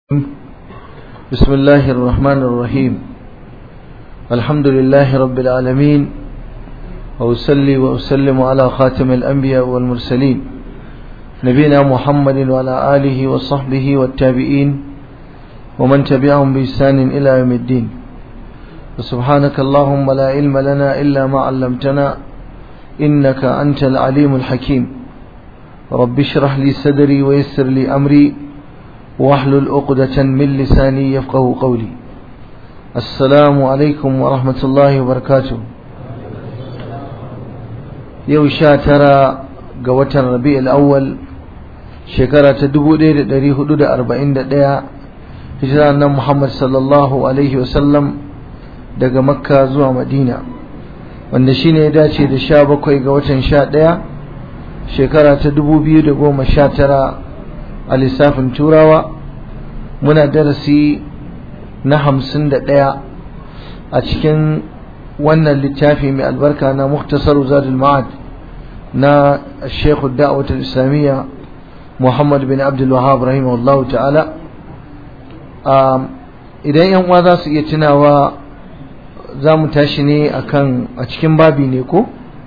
بسم الله الرحمن الرحيم الحمد لله رب العالمين وأسلي وأسلم على خاتم الأنبياء والمرسلين نبينا محمد وعلى آله وصحبه والتابعين ومن تبعهم بإحسان إلى يوم الدين وسبحانك اللهم لا علم لنا إلا ما علمتنا إنك أنت العليم الحكيم رب اشرح لي صدري ويسر لي أمري واحلل عقدة من لساني يفقه قولي السلام عليكم ورحمة الله وبركاته يو شاترا قوة الربيع الأول شكرا تدبو دير داري حدود أربعين دقيقة هجرانا محمد صلى الله عليه وسلم daga makka zuwa madina wanda shine ya dace da sha bakwai ga watan sha ɗaya shekara ta dubu biyu da goma sha tara a lissafin turawa muna darasi na hamsin da ɗaya a cikin wannan littafi mai albarka na muktasar zadul ma'ad na shekhu da'awatul islamiyya muhammad bin abdul wahab rahimahullahu ta'ala idan yan uwa za su iya tunawa za mu tashi ne akan a cikin babi ne ko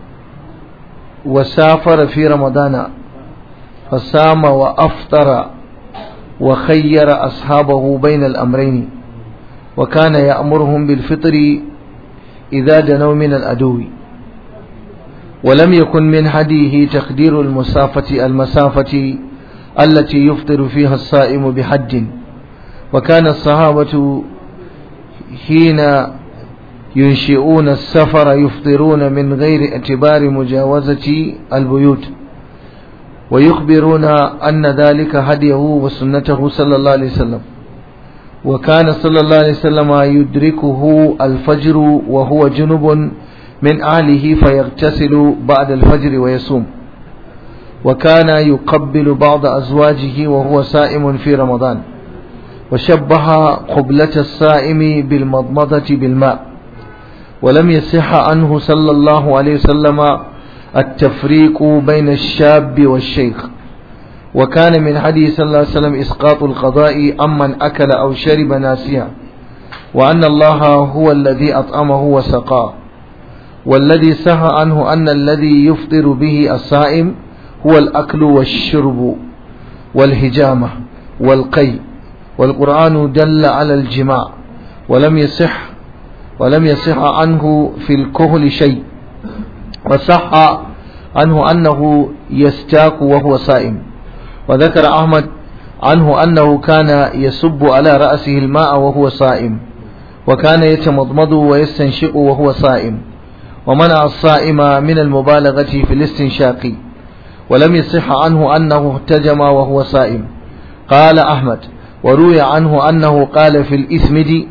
wasafara fi ramadana فصام وأفطر وخير أصحابه بين الأمرين وكان يأمرهم بالفطر إذا دنوا من الأدو ولم يكن من هديه تقدير المسافة المسافة التي يفطر فيها الصائم بحد وكان الصحابة حين ينشئون السفر يفطرون من غير اعتبار مجاوزة البيوت ويخبرون أن ذلك هديه وسنته صلى الله عليه وسلم وكان صلى الله عليه وسلم يدركه الفجر وهو جنب من أهله فيغتسل بعد الفجر ويصوم وكان يقبل بعض أزواجه وهو سائم في رمضان وشبه قبلة الصائم بالمضمضة بالماء ولم يصح عنه صلى الله عليه وسلم التفريق بين الشاب والشيخ وكان من حديث صلى الله عليه وسلم إسقاط القضاء أمن أكل أو شرب ناسيا وأن الله هو الذي أطعمه وسقاه والذي سهى عنه أن الذي يفطر به الصائم هو الأكل والشرب والهجامة والقي والقرآن دل على الجماع ولم يصح ولم يصح عنه في الكهل شيء وصح عنه أنه يستاك وهو صائم وذكر أحمد عنه أنه كان يسب على رأسه الماء وهو صائم وكان يتمضمض ويستنشق وهو صائم ومنع الصائم من المبالغة في الاستنشاق ولم يصح عنه أنه احتجم وهو صائم قال أحمد وروي عنه أنه قال في الإثمد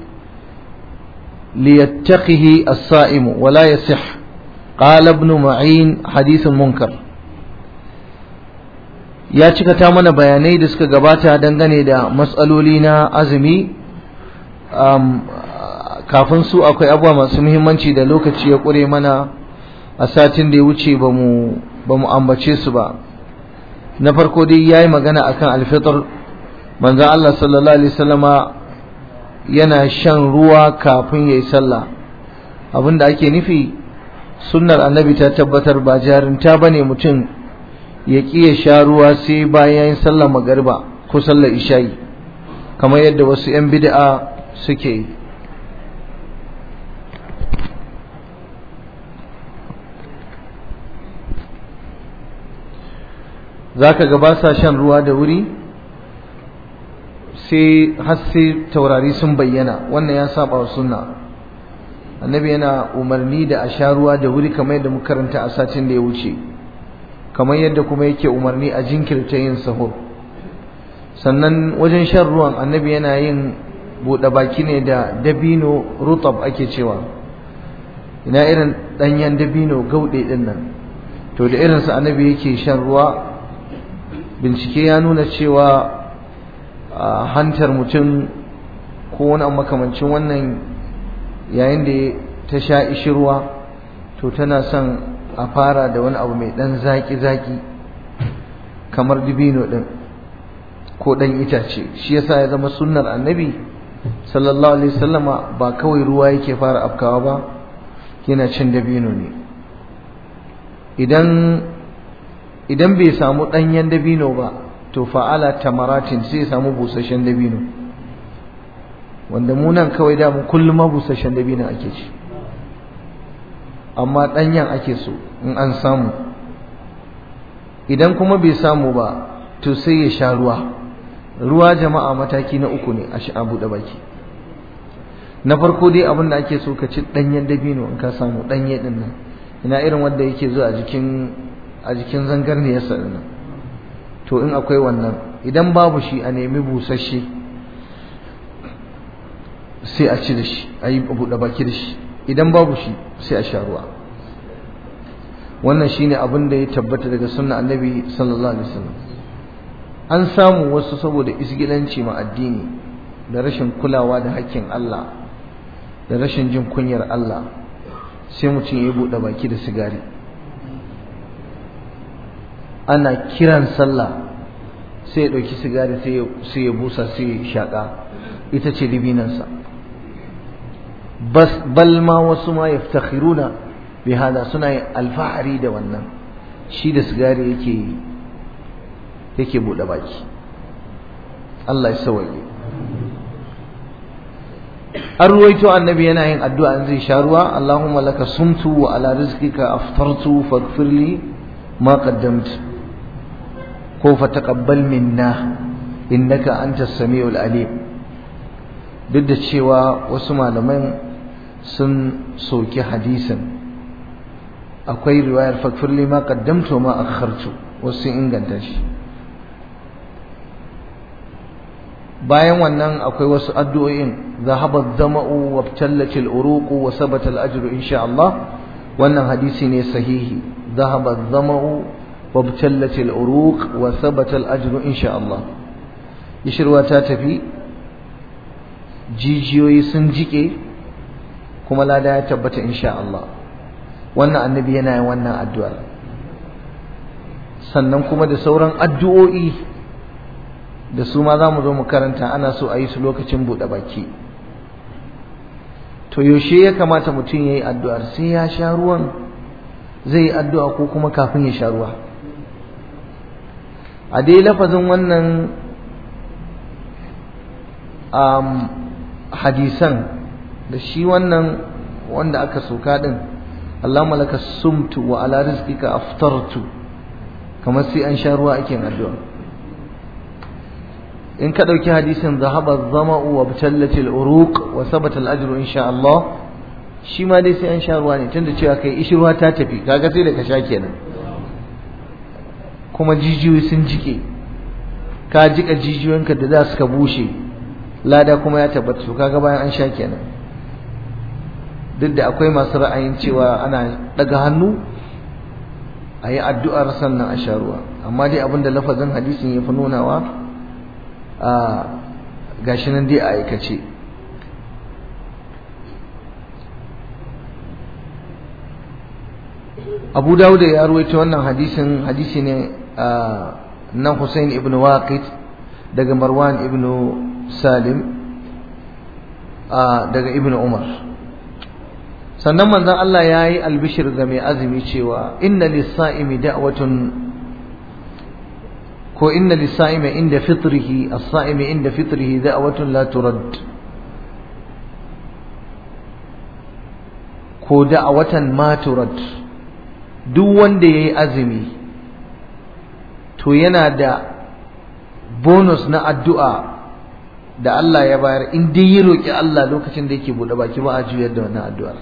ليتقه الصائم ولا يصح قال ابن معين حديث منكر ya cika ta mana bayanai da suka gabata dangane da matsaloli na azumi kafin su akwai abubuwa masu muhimmanci da lokaci ya ƙure mana a satin da ya wuce ba mu ambace su ba na farko dai ya yi magana akan alfitar manzan Allah sallallahu alaihi wasallama yana shan ruwa kafin ya yi sallah abinda ake nufi sunnar annabi ta tabbatar ba jarinta ba ne mutum ya ƙi ya sha ruwa sai bayan sallar magariba ko sallar isha'i kamar yadda wasu 'yan bid'a suke yi za ka ga ba sa shan ruwa da wuri sai har sai taurari sun bayyana wannan ya saba wa sunna annabi yana umarni da a sha ruwa da wuri kamar yadda muka karanta a satin da ya wuce kamar yadda kuma yake umarni a jinkirta yin sahur sannan wajen shan ruwan annabi yana yin buɗe baki ne da dabino rutab ake cewa ina irin ɗanyen dabino gauɗe ɗin nan to da irinsa annabi yake shan ruwa bincike ya nuna cewa hantar mutum ko wani makamancin wannan yayin da ta sha ishirwa to tana son a fara da wani abu mai ɗan zaƙi-zaƙi kamar dibino ɗin ko ɗan itace shi yasa ya zama sunnar annabi sallallahu alaihi wasallama ba kawai ruwa yake fara afkawa ba yana cin dabino ne idan idan bai samu ɗanyen dabino ba to fa'ala tamaratin sai ya samu busasshen dabino wanda mu nan kawai da mu kullum ma busasshen dabino ake ci amma ɗanyen ake so in an samu idan kuma bai samu ba to sai ya sha ruwa ruwa jama'a mataki na uku ne a sha buɗe baki na farko dai abin da ake so ka ci ɗanyen dabino in ka samu ɗanye ɗin nan ina irin wanda yake zuwa a jikin a jikin zangarniyarsa ɗin nan to in akwai wannan idan babu shi a nemi busasshe sai a ci da shi a yi buɗe baki da shi idan babu shi sai a sha ruwa wannan shine abin da ya tabbata daga sunna annabi sallallahu alaihi wasallam an samu wasu saboda isgilanci ma addini da rashin kulawa da hakkin Allah da rashin jin kunyar Allah sai mutum ya buɗe baki da sigari ana kiran sallah sai ya ɗauki sigari sai ya busa sai ya shaƙa ita ce libinansa bal ma wasu ma yaftakhiruna bi hada suna yin alfahari da wannan shi da sigari yake yake buɗe baki Allah ya sawaye an ruwaito annabi yana yin addu'a in zai sha ruwa Allahumma laka sumtu wa ala rizqika aftartu faghfir li ma qaddamtu ko fa taqabbal minna innaka antas samiul alim duk da cewa wasu malaman sun soki hadisin akwai riwayar faghfir li ma qaddamtu ma akhartu wasu inganta shi bayan wannan akwai wasu addu'o'in zahaba zama'u wa tallat al-uruq wa sabata al-ajru insha Allah wannan hadisi ne sahihi zahaba zama'u wa tallat al-uruq wa sabata al-ajru insha Allah yishirwa ta tafi jijiyoyi sun jike kuma lada ya tabbata insha Allah wannan annabi yana yin wannan addu'ar sannan kuma da sauran addu'o'i da su ma za mu zo mu karanta ana so a yi su lokacin buɗe baki to yaushe ya kamata mutum ya yi addu'ar sai ya sha ruwan zai yi addu'a ko kuma kafin ya sha ruwa a dai lafazin wannan um, hadisan da shi wannan wanda aka soka din Allahumma laka sumtu wa ala rizqika aftartu kamar sai an sha ruwa ake addu'a in ka ɗauki hadisin zahaba zama'u wa batallatil uruq wa sabata al-ajru insha Allah shi ma dai sai an sha ruwa ne tunda cewa kai ishi ruwa ta tafi kaga sai da ka sha kenan kuma jijiyoyi sun jike ka jika jijiyoyinka da za su ka bushe lada kuma ya tabbata su kaga bayan an sha kenan duk da akwai masu ra'ayin cewa ana daga hannu a yi addu'ar sannan a sha ruwa amma dai abinda lafazin hadisin ya fi nunawa a gashi nan dai a aikace abu dawuda ya ruwaito wannan hadisin hadisi ne na Hussein ibn Waqid daga Marwan ibn Salim daga ibn Umar sannan manzon Allah ya yi albishir ga mai azumi cewa inna lis-sa'imi da'watun ko inna lis-sa'imi inda fitrihi as-sa'imi inda fitrihi da'watun la turad ko da'watan ma turad duk wanda yayi azumi to yana da bonus na addu'a da Allah ya bayar in dai ya roki Allah lokacin da yake bude baki ba a juyar da wannan addu'ar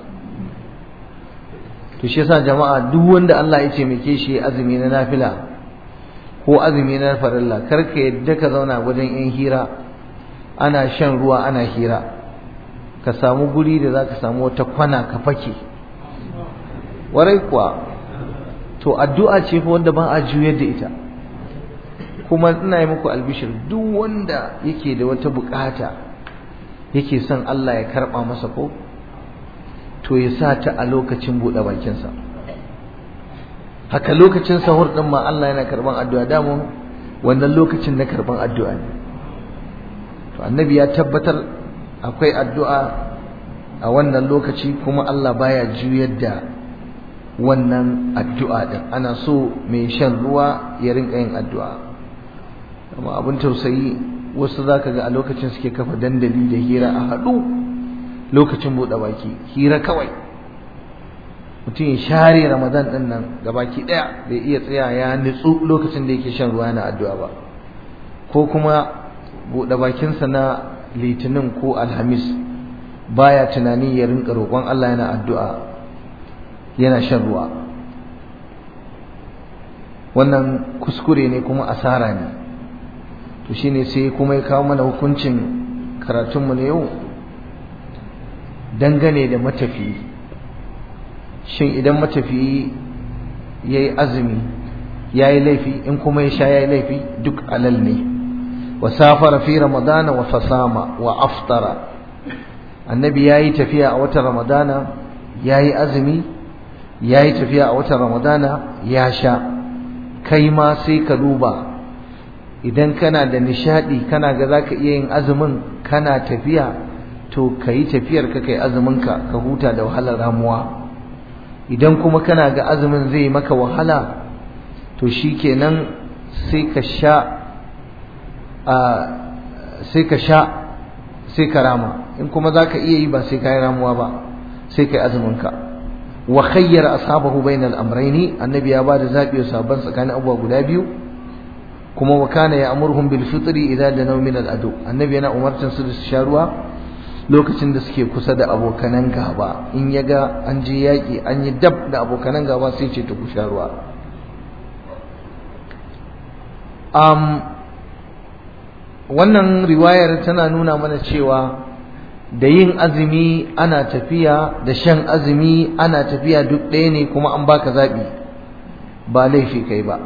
to shi yasa jama'a duk wanda Allah ya taimake shi azumi na nafila ko azumi na farilla kar ka yadda ka zauna wajen yan hira ana shan ruwa ana hira ka samu guri da zaka samu wata kwana ka fake warai kuwa to addu'a ce fa wanda ba a juyar da ita kuma ina yi muku albishir duk wanda yake da wata bukata yake son Allah ya karba masa ko to ya sa ta a lokacin buɗe bakinsa haka lokacin sahur ɗin ma Allah yana karɓan addu'a damun wannan lokacin na karban addu'a ne to annabi ya tabbatar akwai addu'a a wannan lokaci kuma Allah baya juyar da wannan addu'a din ana so mai shan ruwa ya rinka yin addu'a amma abin tausayi wasu zaka ga a lokacin suke kafa dandali da hira a haɗu lokacin buɗe baki hira kawai mutum ya share ramadan ɗin nan baki ɗaya bai iya tsaya ya nutsu lokacin da yake shan ruwa yana addu'a ba ko kuma buɗe bakinsa na litinin ko alhamis baya tunani ya rinka roƙon Allah yana addu'a yana shan ruwa wannan kuskure ne kuma asara ne to shine sai kuma ya kawo mana hukuncin karatunmu na yau dangane da matafiyi shin idan matafiyi ya yi azumi ya yi laifi in kuma ya sha ya yi laifi duk alal ne wa safara fi ramadana wa fasama wa aftara annabi ya yi tafiya a watan ramadana ya yi azumi ya yi tafiya a watan ramadana ya sha kai ma sai ka duba idan kana da nishadi kana ga za ka iya yin azumin kana tafiya to ka yi tafiyar ka kai azuminka ka huta da wahalar ramuwa idan kuma kana ga azumin zai maka wahala to shi kenan sai ka sha sai ka sha sai ka rama in kuma za ka iya yi ba sai ka yi ramuwa ba sai ka yi azuminka wa khayyara ashabahu bainal amrayni annabi ya bada zabi wa sahabban tsakanin abubuwa guda biyu kuma wa kana ya'muruhum bil fitri idza danaw min al adu annabi yana umartan su da su sha ruwa lokacin da suke kusa da abokanan gaba in ya ga an je yaƙi an yi dab da abokanan gaba sai ce ta ku sha ruwa wannan riwayar tana nuna mana cewa da yin azumi ana tafiya da shan azumi ana tafiya duk ɗaya ne kuma an baka zaɓi ba laifi kai ba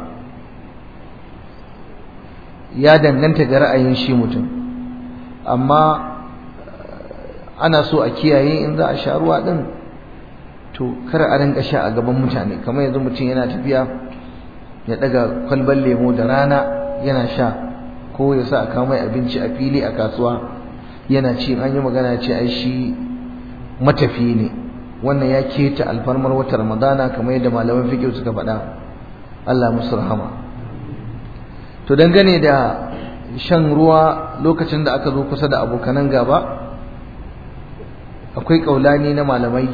ya danganta ga ra'ayin shi mutum amma ana so a kiyaye in za a sha ruwa ɗin to kar a rinka sha a gaban mutane kamar yanzu mutum yana tafiya ya ɗaga kwalban lemo da rana yana sha ko ya sa a kawo mai abinci a fili a kasuwa yana ci an yi magana ce ai shi matafi ne wannan ya keta alfarmar wata ramadana kamar yadda malaman fiqh suka faɗa Allah musu rahama to dangane da shan ruwa lokacin da aka zo kusa da abokanan gaba akwai kaulani na malamai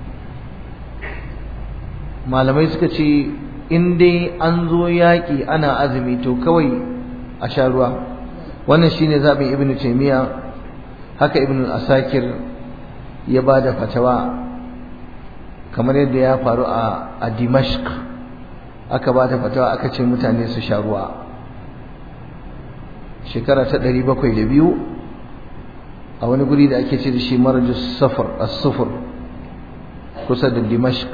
malamai suka ce in dai an zo yaƙi ana azumi to kawai a sha ruwa wannan shine zaɓin ibnu taymiya haka ibn asakir ya ba da fatawa kamar yadda ya faru a, a dimashq aka ba da fatawa aka ce mutane su sha ruwa shekara ta ɗari bakwai da biyu a wani guri da ake ce da shi marajus safar as-sufur kusa da dimashq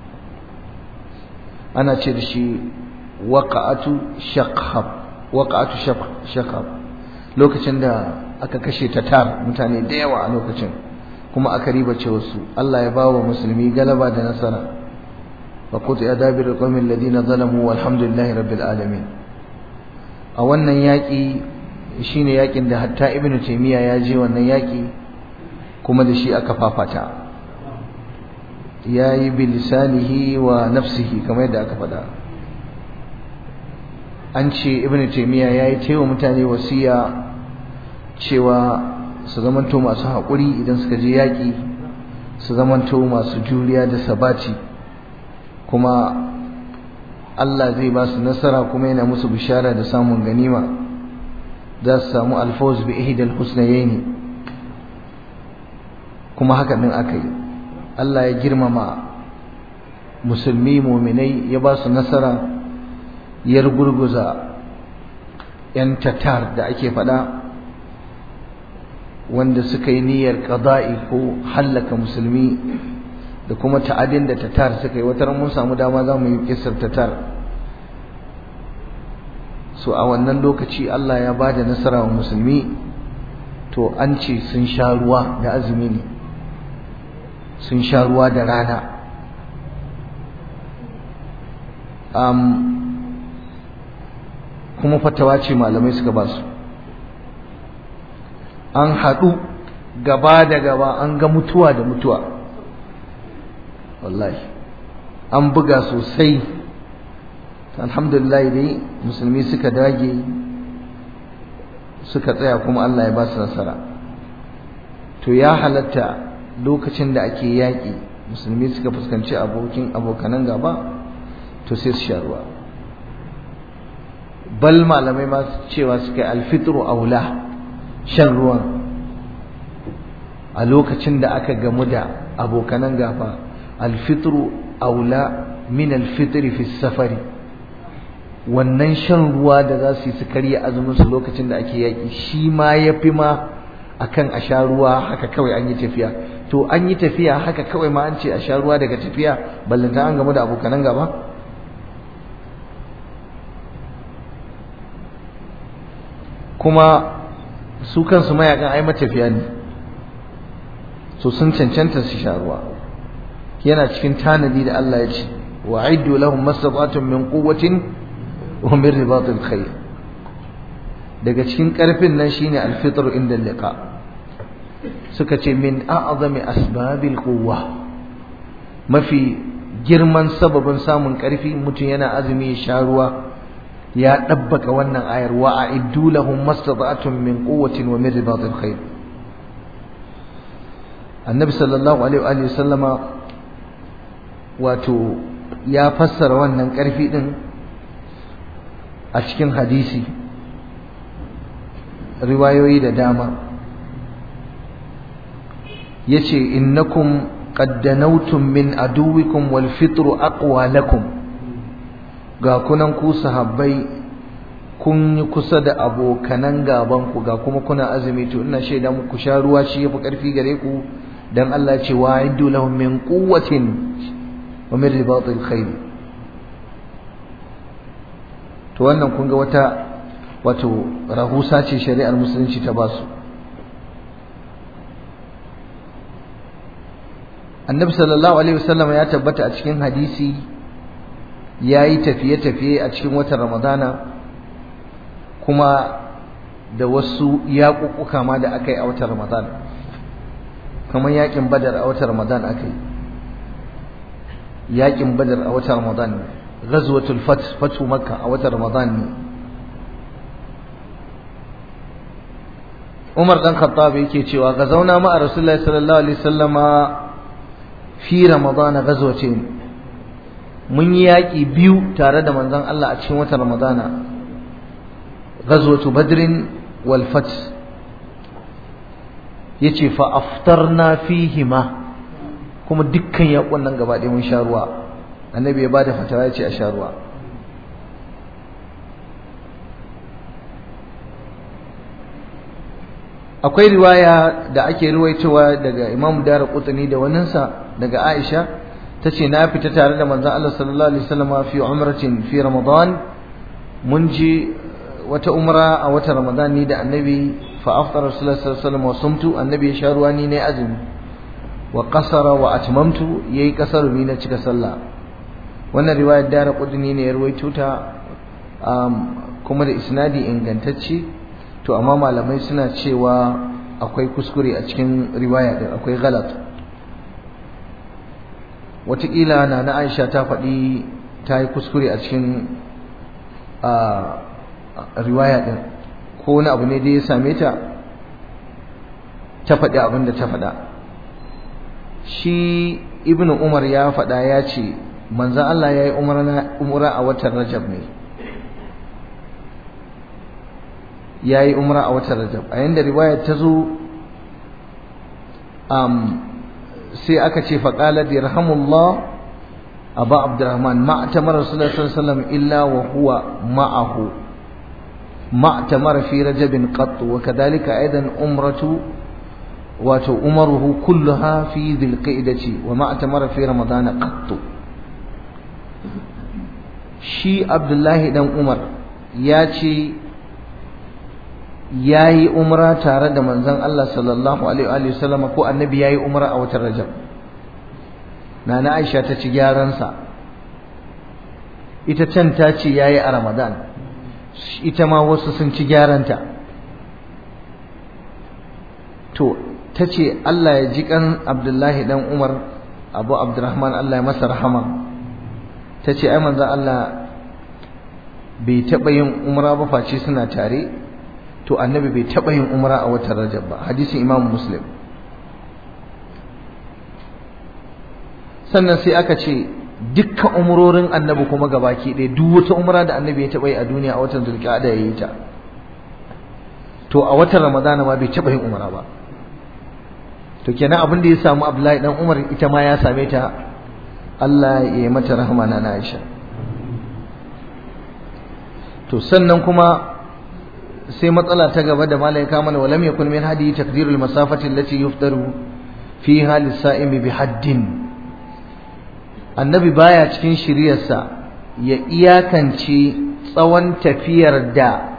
ana ce da shi waqa'atu shakhab waqa'atu shakhab lokacin da aka kashe tatar mutane da yawa a lokacin kuma aka ribace wasu Allah ya bawa musulmi galaba da nasara fa qut ya dabir qawmin ladina zalamu walhamdulillahi rabbil alamin a wannan yaki shine yakin da hatta ibnu taymiya ya je wannan yaki kuma da shi aka fafata yayi bilisanihi wa nafsihi kamar yadda aka faɗa an ce ibnu taymiya yayi taiwa mutane wasiya cewa su zamanto masu haƙuri idan suka je yaƙi su zamanto masu juriya da sabaci kuma Allah zai ba su nasara kuma yana musu bishara da samun ganima za su samu alfawz bi ihdal husnayaini kuma haka din aka yi Allah ya girmama musulmi muminai ya ba su nasara ya gurguza 'yan tatar da ake faɗa wanda suka yi niyyar qada'i ko hallaka musulmi da kuma ta'adin da tatar suka yi wata mun samu dama za mu yi kisar tatar so a wannan lokaci Allah ya bada nasara wa musulmi to an ce sun sha ruwa da azumi ne sun sha ruwa da rana um, kuma fatawa ce malamai suka ba su an haɗu gaba da gaba an ga mutuwa da mutuwa wallahi an buga sosai alhamdulillah dai musulmi suka dage suka tsaya kuma Allah ya ba su nasara to ya halatta lokacin da ake yaƙi musulmi suka fuskanci abokin abokanan gaba to sai su sha ruwa bal malamai ma cewa suka yi alfitru aula shan ruwan a lokacin da aka gamu da abokanan gaba alfitru aula min alfitri fi safari wannan shan ruwa da za su yi su karya azumin su lokacin da ake yaƙi shi ma ya fi ma akan a sha ruwa haka kawai an yi tafiya to an yi tafiya haka kawai ma an ce a sha ruwa daga tafiya ballanta an gamu da abokanan gaba kuma su kansu mayakan ai matafiya ne so sun cancanta su sha ruwa yana cikin tanadi da Allah ya ce wa aiddu lahum mastata'tum min quwwatin wa min ribatil khayr daga cikin karfin nan shine alfitr inda liqa suka ce min a'zami asbabil quwwa mafi girman sababin samun karfi mutum yana azumi ya sha ruwa ya dabbaka wannan ayar wa a'iddu lahum mastata'tum min quwwatin wa min ribatil khayr annabi sallallahu alaihi wa sallama wato ya fassara wannan karfi din a cikin hadisi riwayoyi da dama yace innakum qad danawtum min aduwikum wal fitru aqwa lakum ga kunan ku sahabbai kun yi kusa da abokanan gaban ku ga kuma kuna azumi to ina shaida muku sha ruwa shi yafi karfi gare ku dan Allah ya ce wa iddu lahum min quwwatin wa min ribatil khayr to wannan kun ga wata wato rahusa ce shari'ar musulunci ta basu annabi sallallahu alaihi wasallam ya tabbata a cikin hadisi ya yi tafiye-tafiye a cikin watan ramadana kuma da wasu yaƙuƙuka ma da aka yi a watan ramadan kamar yaƙin badar a watan ramadan aka yi yaƙin badar a watan ramadan ne ghazwatul fat fatu makka a watan ramadan ne umar dan khattab yake cewa ga zauna ma a rasulullahi sallallahu alaihi wasallama fi ramadana ghazwatin mun yi yaƙi biyu tare da manzon Allah a cikin watan ramadana ghazwatu badrin wal fath yace fa aftarna fihima kuma dukkan yaƙon nan gaba ɗaya mun sha ruwa annabi ya bada fatawa yace a sha ruwa akwai riwaya da ake ruwaitowa daga Imam Dara Qutni da waninsa daga Aisha tace na fita tare da manzon Allah sallallahu alaihi wasallam fi umratin fi Ramadan mun ji wata umra a watan Ramadan ni da Annabi fa aftara Rasulullah sallallahu alaihi wasallam wa sumtu Annabi ya sha ruwa ni ne azumi wa qasara wa atmamtu yayi kasaru ni na cika sallah wannan riwayar Dara Qutni ne ya ruwaito ta kuma da isnadi ingantacce to amma malamai suna cewa akwai kuskure a cikin riwaya din akwai galat wataƙila na na aisha ta faɗi ta yi kuskure a cikin riwaya din ko wani abu ne da ya same ta ta faɗi abin da ta faɗa shi ibnu umar ya faɗa ya ce manzan Allah ya yi umra a watan rajab ne ya yi umra a watan rajab a yanda riwayar ta zo sai aka ce faƙalar yarhamullah abu abdurrahman ma'atamar rasulullah sallallahu illa wa huwa ma'ahu ma'atamar fi rajabin qattu wa kadhalika aidan umratu wato umaruhu kulluha fi dhilqa'dati wa ma'atamar fi ramadana qattu shi abdullahi dan umar ya ce ya yi umra tare da manzon Allah sallallahu alaihi wa sallam ko annabi ya yi umra a watan rajab nana aisha ta ci gyaransa ita can ta ce ya yi a ramadan ita ma wasu sun ci gyaranta to ta ce Allah ya ji kan Abdullahi dan Umar Abu Abdurrahman Allah ya masa rahama ta ce ai manzo Allah bai taɓa yin umra ba face suna tare to annabi bai taɓa yin umra a watan Rajab ba hadisin Imam Muslim sannan sai aka ce dukkan umurorin annabi kuma gabaki ɗaya duk wata umra da annabi ya taɓa yi a duniya a watan Zulqa'ada ya yi ta to a watan Ramadana ma bai taɓa yin umra ba to kenan abin da ya samu Abdullahi dan Umar ita ma ya same ta Allah ya yi mata rahama na Aisha to sannan kuma sai matsala ta gaba da malai ka mana walam yakun min hadi taqdirul masafati allati yuftaru fiha lis-sa'imi bi haddin annabi baya cikin shiryarsa ya iyakance tsawon tafiyar da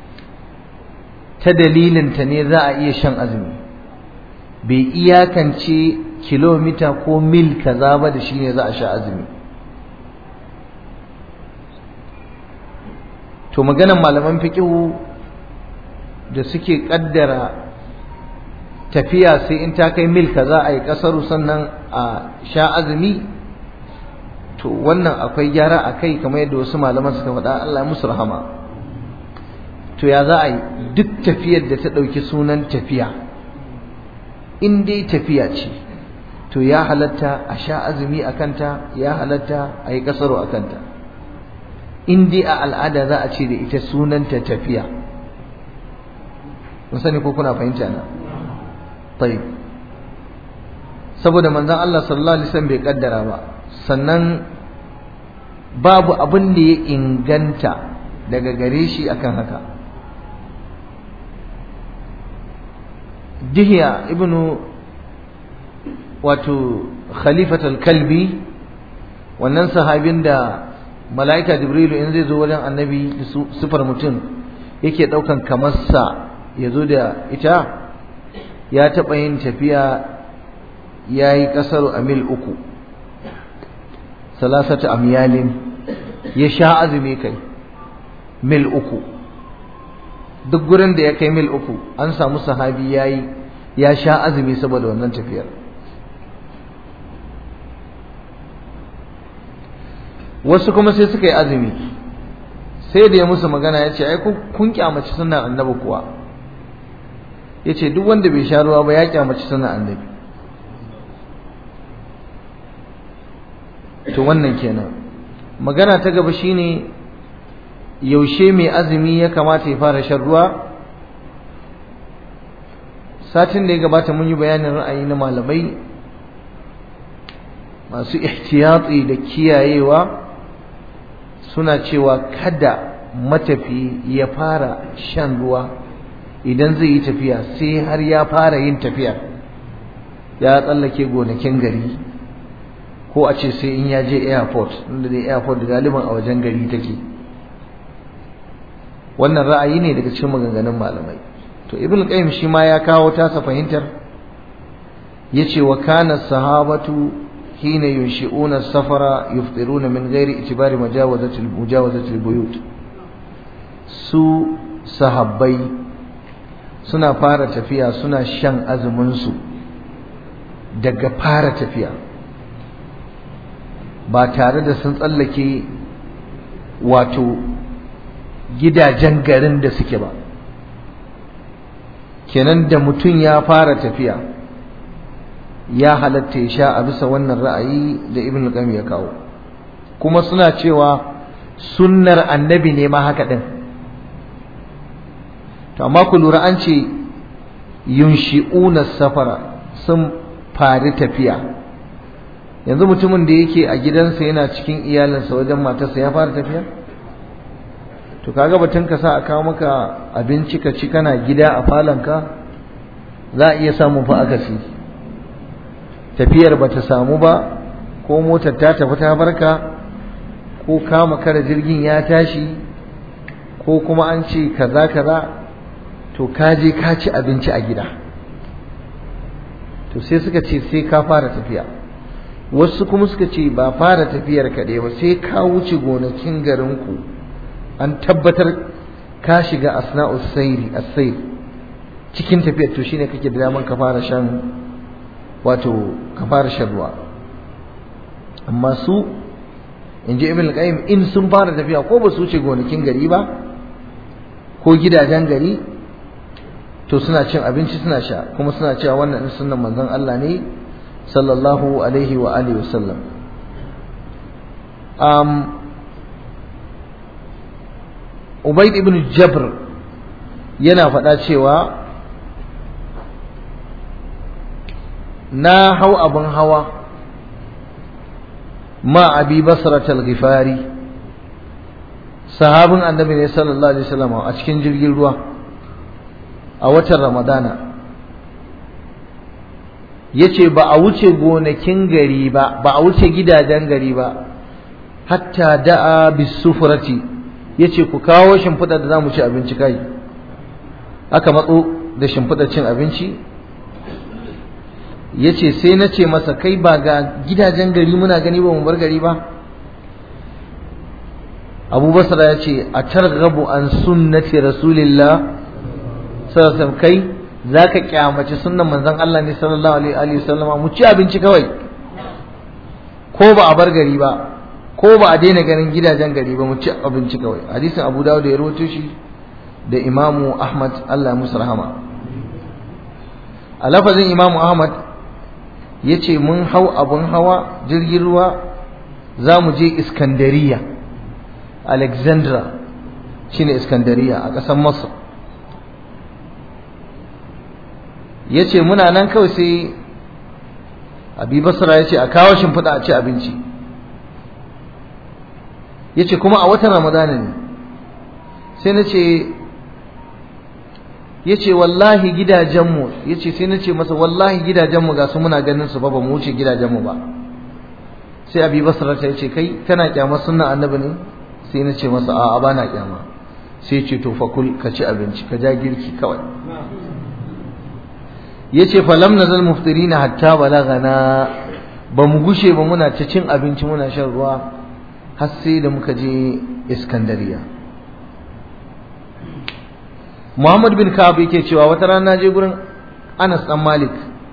ta dalilinta ne za a iya shan azumi bai iyakance kilomita ko mil kaza ba da shi ne za a sha azumi to maganan malaman fiqihu da suke kaddara tafiya sai in ta kai mil kaza a yi kasaru sannan a sha azumi to wannan akwai gyara a kai kamar yadda wasu malaman suka faɗa Allah musu rahama to ya za a yi duk tafiyar da ta ɗauki sunan tafiya in dai tafiya ce to ya halatta a sha azumi a kanta ya halatta a yi kasaro a kanta in dai a al'ada za a ce da ita sunanta tafiya mun sani ko kuna fahimta na tayyib saboda manzon Allah sallallahu alaihi wasallam bai kaddara ba sannan babu abin da ya inganta daga gare shi akan haka dihiya ibnu wato khalifatul kalbi wannan sahabin da mala'ika jibrilu in zai zo wajen annabi sufar mutum yake daukan kamarsa ya zo da ita ya taɓa yin tafiya ya yi ƙasar a mil uku salasata amyalin ya sha azumi kai mil uku duk gurin da ya kai mil uku an samu sahabi ya yi ya sha azumi saboda wannan tafiyar wasu kuma sai suka yi azumi sai da ya musu magana ya ce ai kun kyamaci sunan annabi kuwa ya ce duk wanda bai sha ruwa ba ya kyamaci sunan annabi to wannan kenan magana ta gaba shine yaushe mai azumi ya kamata ya fara shan ruwa satin da ya gabata mun yi bayanin ra'ayi na malamai masu ihtiyatsi da kiyayewa suna cewa kada matafi ya fara shan ruwa idan zai yi tafiya sai har ya fara yin tafiya ya tsallake gonakin gari ko a ce sai in ya je airport inda dai airport galiban a wajen gari take wannan ra'ayi ne daga cikin maganganun malamai to ibn qayyim shi ma ya kawo tasa fahimtar yace wa kana sahabatu hina yunshi'una safara yufṭiruna min ghairi itibari majawazati mujawazati buyut su sahabbai suna fara tafiya suna shan azumin su daga fara tafiya ba tare da sun tsallake wato gidajen garin da suke ba kenan da mutum ya fara tafiya ya halatta ya sha a bisa wannan ra'ayi da ibn al ya kawo kuma suna cewa sunnar annabi ne ma haka din to amma ku lura an ce yunshi'una safara sun fari tafiya yanzu mutumin da yake a gidansa yana cikin iyalinsa wajen matarsa ya fara tafiya to kaga batun ka sa a kawo maka abinci ka ci kana gida a falonka za a iya samun fa akasi tafiyar ba ta samu ba ko motar ta tafi ta barka ko kama kara jirgin ya tashi ko kuma an ce kaza kaza to ka je ka ci abinci a gida to sai suka ce sai ka fara tafiya wasu kuma suka ce ba fara tafiyar kaɗai ba sai ka wuce gonakin garinku an tabbatar ka shiga asna'us sayri as-sayr cikin tafiyar to shine kake da daman ka fara shan wato ka fara shan ruwa amma su in ji ibn qayyim in sun fara tafiya ko ba su wuce gonakin gari ba ko gidajen gari to suna cin abinci suna sha kuma suna cewa wannan sunnan manzon Allah ne sallallahu alaihi wa alihi wasallam um Ubayd ibn Jabr yana faɗa cewa na hau abin hawa ma abi basratal ghifari sahabin annabi ne sallallahu alaihi wasallam a cikin jirgin ruwa a watan ramadana yace ba a wuce gonakin gari ba ba a wuce gidajen gari ba hatta da'a bisufrati yace ku kawo shimfiɗa da zamu ci abinci kai aka matso da shimfiɗar cin abinci yace sai na ce masa kai ba ga gidajen gari muna gani ba mu bar gari ba abu basra ya ce a targhabu an sunnati rasulillah sallallahu kai zaka kyamaci sunnan manzon Allah ne sallallahu alaihi wasallama mu ci abinci kawai ko ba a bar gari ba ko ba a daina ganin gidajen gari ba mu ci abinci kawai hadisin Abu Dawud da ya rawaito shi da Imamu Ahmad Allah musu rahama a lafazin Imamu Ahmad yace mun hau abun hawa jirgin ruwa za mu je Iskandariya Alexandra shine Iskandariya a ƙasar Masar ya ce muna nan kawai sai abi basra ya ce a kawo shimfiɗa a ci abinci ya ce kuma a watan ramadana ne sai na ce ya ce wallahi gidajenmu ya ce sai na ce masa wallahi gidajenmu ga su muna ganin su ba ba mu wuce gidajenmu ba sai abi basra ta ce kai kana kyama sunna annabi ne sai na ce masa a'a ba na kyama sai ce to fakul ka ci abinci ka ja girki kawai yace fa lam nazal muftirina hatta balagana ba mu gushe ba muna ta cin abinci muna shan ruwa har sai da muka je Iskandariya Muhammad bin Ka'ab yake cewa wata rana je gurin Anas dan Malik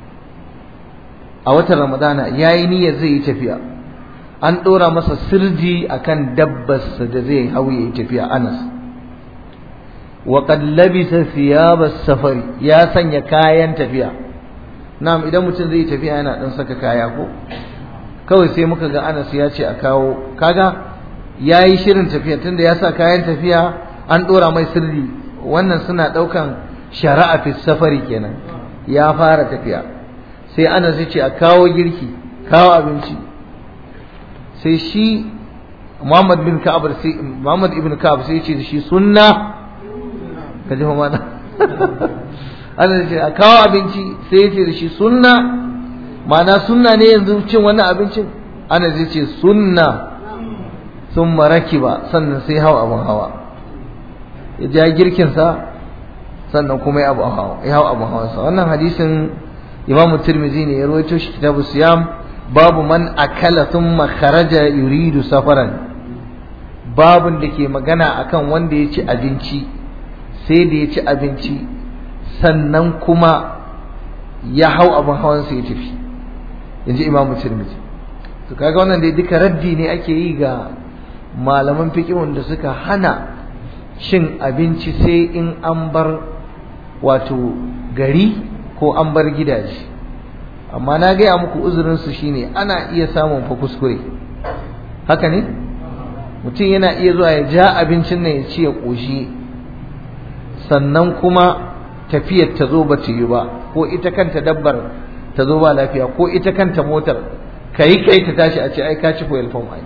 a watan Ramadana yayi niyyar zai yi tafiya an dora masa sirji akan dabbarsa da zai hau yayi tafiya Anas وقد لبس ثياب السفر ya sanya kayan tafiya na'am idan mutum zai tafiya yana dan saka kaya ko kawai sai muka ga Anas ya ce a kawo kaga yayi shirin tafiya tunda ya sa kayan tafiya an dora mai sirri wannan suna daukan shari'a fi safari kenan ya fara tafiya sai Anas ya ce a kawo girki kawo abinci sai shi Muhammad bin Ka'ab sai Muhammad ibn Ka'ab sai ya ce shi sunna ka ji mana Allah ce a kawo abinci sai ya ce da shi sunna ma'ana sunna ne yanzu cin wannan abincin ana zai ce sunna sun maraki ba sannan sai hawa abin hawa ya ja girkinsa sannan kuma ya hawa abin hawansa wannan hadisin imam tirmizi ne ya rawaito shi kitabu siyam babu man akala thumma kharaja yuridu safaran babun da ke magana akan wanda ya ci abinci sai da ya ci abinci sannan kuma ya hau abin hawansa ya tafi yanzu imamu tirmidhi to kaga wannan dai duka raddi ne ake yi ga malaman fiqhun da suka hana cin abinci sai in an bar wato gari ko an bar gidaje amma na gaya muku uzurin su shine ana iya samun fa kuskure haka ne mutum yana iya zuwa ya ja abincin nan ya ci ya ƙoshi sannan kuma tafiyar ta zo ba ta yi ba ko ita kanta dabbar ta zo ba lafiya ko ita kanta motar kai kai ta tashi a ce ai ka ci foil form ai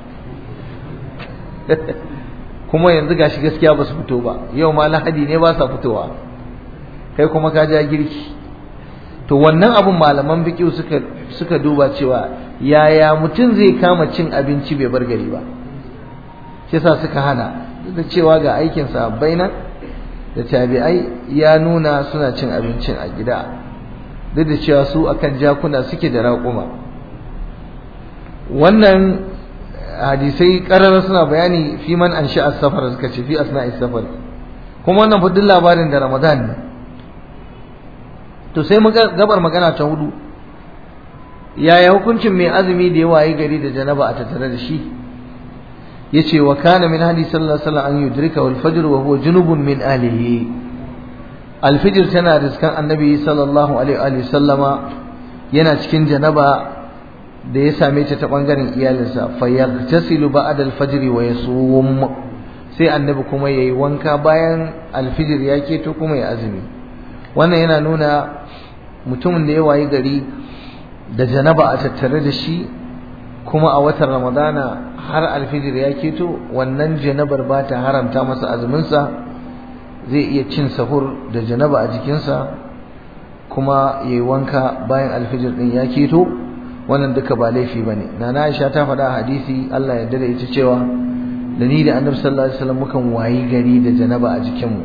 kuma yanzu gashi gaskiya ba su fito ba yau ma lahadi ne ba sa fitowa kai kuma ka ja girki to wannan abun malaman biki suka suka duba cewa yaya mutum zai kama cin abinci bai bar gari ba shi yasa suka hana duk da cewa ga aikin sahabbai nan da tabi'ai ya nuna suna cin abincin a gida duk da cewa su akan jakuna suke da raƙuma wannan hadisai ƙarar suna bayani fi man an sha safar suka ce fi asna'i safar kuma wannan fudin labarin da ramadan ne to sai gabar magana ta hudu yaya hukuncin mai azumi da ya wayi gari da janaba a tattare da shi yace wa kana min hadi sallallahu alaihi wasallam an yudrika wal fajr wa huwa junubun min alihi al fajr tana riskan annabi sallallahu alaihi wa sallama yana cikin janaba da ya same ta ta bangaren iyalinsa fa yaghtasilu ba'da al fajr wa yasum sai annabi kuma yayi wanka bayan al fajr ya keto kuma ya azumi wannan yana nuna mutumin da ya wayi gari da janaba a tattare da shi kuma a watan ramadana har alfijir ya keto wannan janabar ba ta haramta masa azuminsa zai iya cin sahur da janaba a jikinsa kuma ya yi wanka bayan alfijir ɗin ya keto wannan duka ba laifi ba ne na aisha ta faɗa a hadisi allah ya da ita cewa da ni da annabi sallallahu alaihi wasallam mukan wayi gari da janaba a jikinmu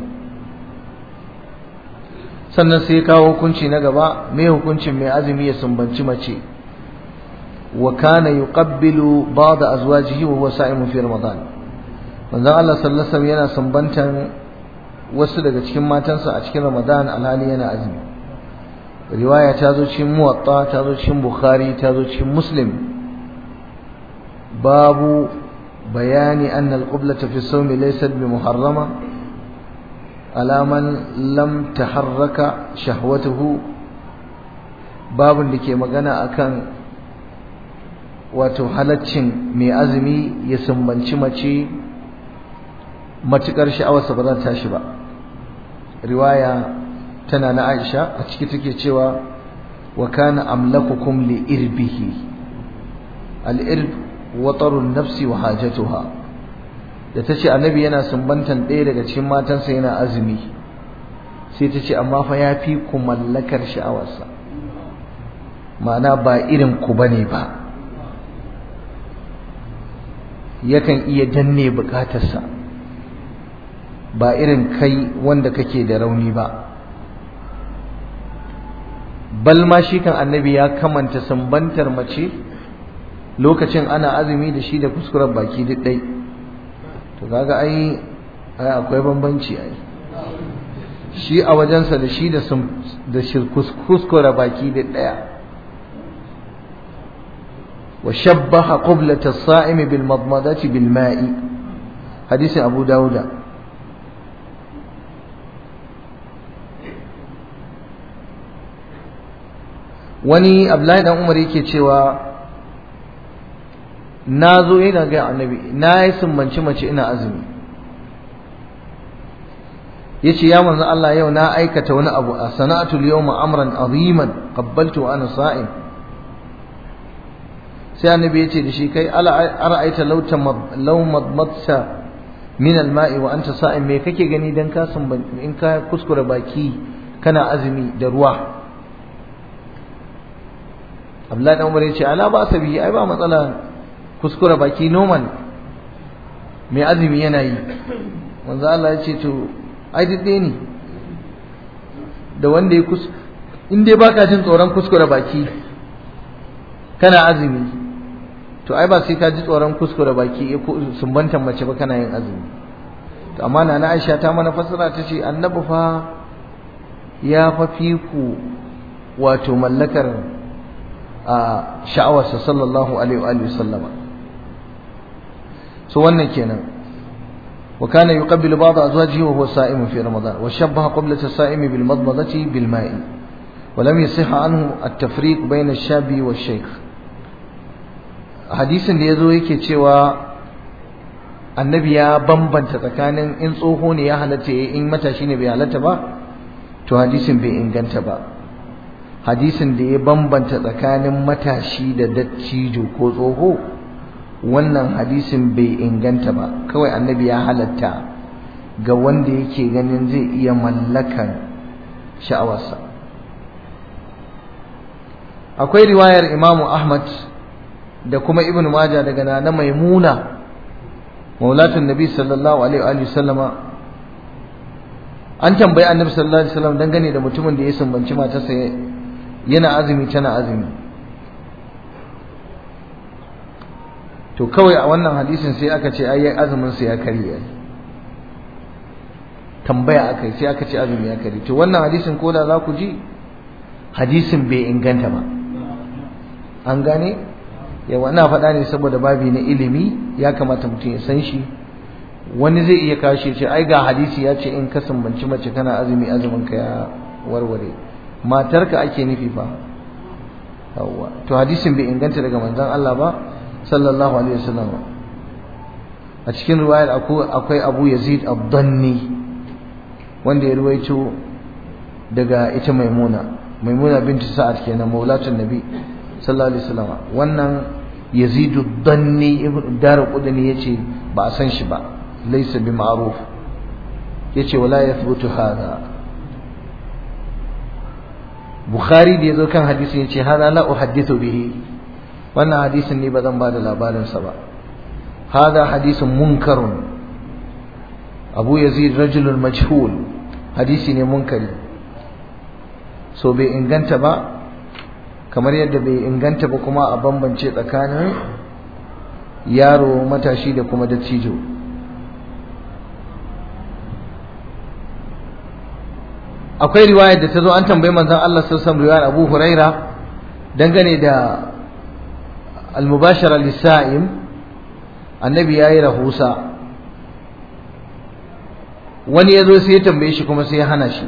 sannan sai kawo hukunci na gaba mai hukuncin mai azumi ya sumbanci mace wa kana yuqabbilu ba'd azwajihi wa huwa sa'imun fi ramadan manzon Allah sallallahu alaihi wasallam yana sumbantan wasu daga cikin matansa a cikin ramadan alhali yana azumi riwaya ta zo cikin muwatta ta zo cikin bukhari ta zo cikin muslim babu bayani anna al-qiblata fi as-sawmi laysat bi muharrama على من لم تحرك شهوته babin da ke magana akan wato halaccin mai azumi ya sumbanci mace matukar sha'awarsa ba za ta tashi ba riwaya tana na Aisha a ciki take cewa wa kana amlakukum li irbihi al irb watarun nafsi wa hajatuha da ta ce annabi yana sumbantan ɗaya daga cikin matansa yana azumi sai ta ce amma fa ya fi ku mallakar sha'awarsa ma'ana ba irin ku bane ba yakan iya danne bukatarsa ba irin kai wanda kake da rauni ba bal ma shi kan annabi ya kamanta sumbantar mace lokacin ana azumi da shi da kuskuren baki duk ɗai to kaga ai ai akwai bambanci ai shi a wajensa da shi da da kuskure baki da daya wa shabbaha qiblata as-sa'im bil madmadati bil ma'i hadisi abu dauda wani abdullahi dan umar yake cewa na zo ina ga annabi na yi sumbanci mace ina azumi yace ya manzo Allah yau na aikata wani abu a sana'atul yawma amran aziman qabbaltu wa ana sa'im sai annabi yace da shi kai ala ara'aita law law madmadta min al-ma'i wa anta sa'im me kake gani dan ka sumbanci in ka kuskure baki kana azumi da ruwa Abdullahi dan Umar yace ala ba sabi ai ba matsala kuskure baki normal mai azumi yana yi manzo Allah ya ce to ai duk ne da wanda ya kus in dai baka jin tsoron kuskure baki kana azumi to ai ba sai ka ji tsoron kuskure baki sumbantan mace ba kana yin azumi to amma na Aisha ta mana fassara ta ce annabi fa ya fa fi ku wato mallakar a sha'awarsa sallallahu alaihi wa sallama so wannan kenan wa kana yuqabbilu ba'd azwajihi wa huwa sa'im fi ramadan wa shabbaha qiblata as-sa'im bil madmadati bil ma'i wa lam yasih anhu at-tafriq bayna ash-shabi wa shaykh hadisin da yazo yake cewa annabi ya bambanta tsakanin in tsoho ne ya halatta in matashi ne bai halatta ba to hadisin bai inganta ba hadisin da ya bambanta tsakanin matashi da dattijo ko tsoho wannan hadisin bai inganta ba kawai annabi ya halatta ga wanda yake ganin zai iya mallakan sha'awarsa akwai riwayar imamu ahmad da kuma ibn majah daga nana maimuna maulatun nabi sallallahu alaihi wa sallama an tambayi annabi sallallahu alaihi wasallam dangane da mutumin da ya sumbanci matarsa yana azumi tana azumi to kawai a wannan hadisin sai aka ce ai azumin sa ya karye tambaya aka yi sai aka ce azumi aka yi to wannan hadisin ko da za ku ji hadisin bai inganta ba an gane yawa ina faɗa ne saboda babi na ilimi ya kamata mutum ya san shi wani zai iya kashe ce ai ga hadisi ya ce in ka sumbanci mace kana azumi azumin ka ya warware matarka ake nufi fa yawa to hadisin bai inganta daga manzon Allah ba sallallahu alaihi wasallam a cikin riwayar akwai Abu Yazid ad-Danni wanda ya ruwaito daga ita Maimuna Maimuna binti Sa'ad kenan maulatun Nabi sallallahu alaihi wasallam wannan Yazid ad-Danni ibn Darqutni yace ba a san shi ba laysa bi ma'ruf yace wala yathbutu hada Bukhari da yazo kan hadisin yace hada la uhaddithu bihi wannan hadisin ne ba zan ba da labarin sa ba hada hadisin munkarun Abu Yazid rajulun majhul hadisi ne munkari so bai inganta ba kamar yadda bai inganta ba kuma a bambance tsakanin yaro matashi da kuma dattijo akwai riwayar da ta zo an tambayi manzon Allah sallallahu alaihi riwayar Abu Huraira dangane da al-mubashara lis-sa'im annabi yayi rahusa wani yazo sai ya tambaye shi kuma sai ya hana shi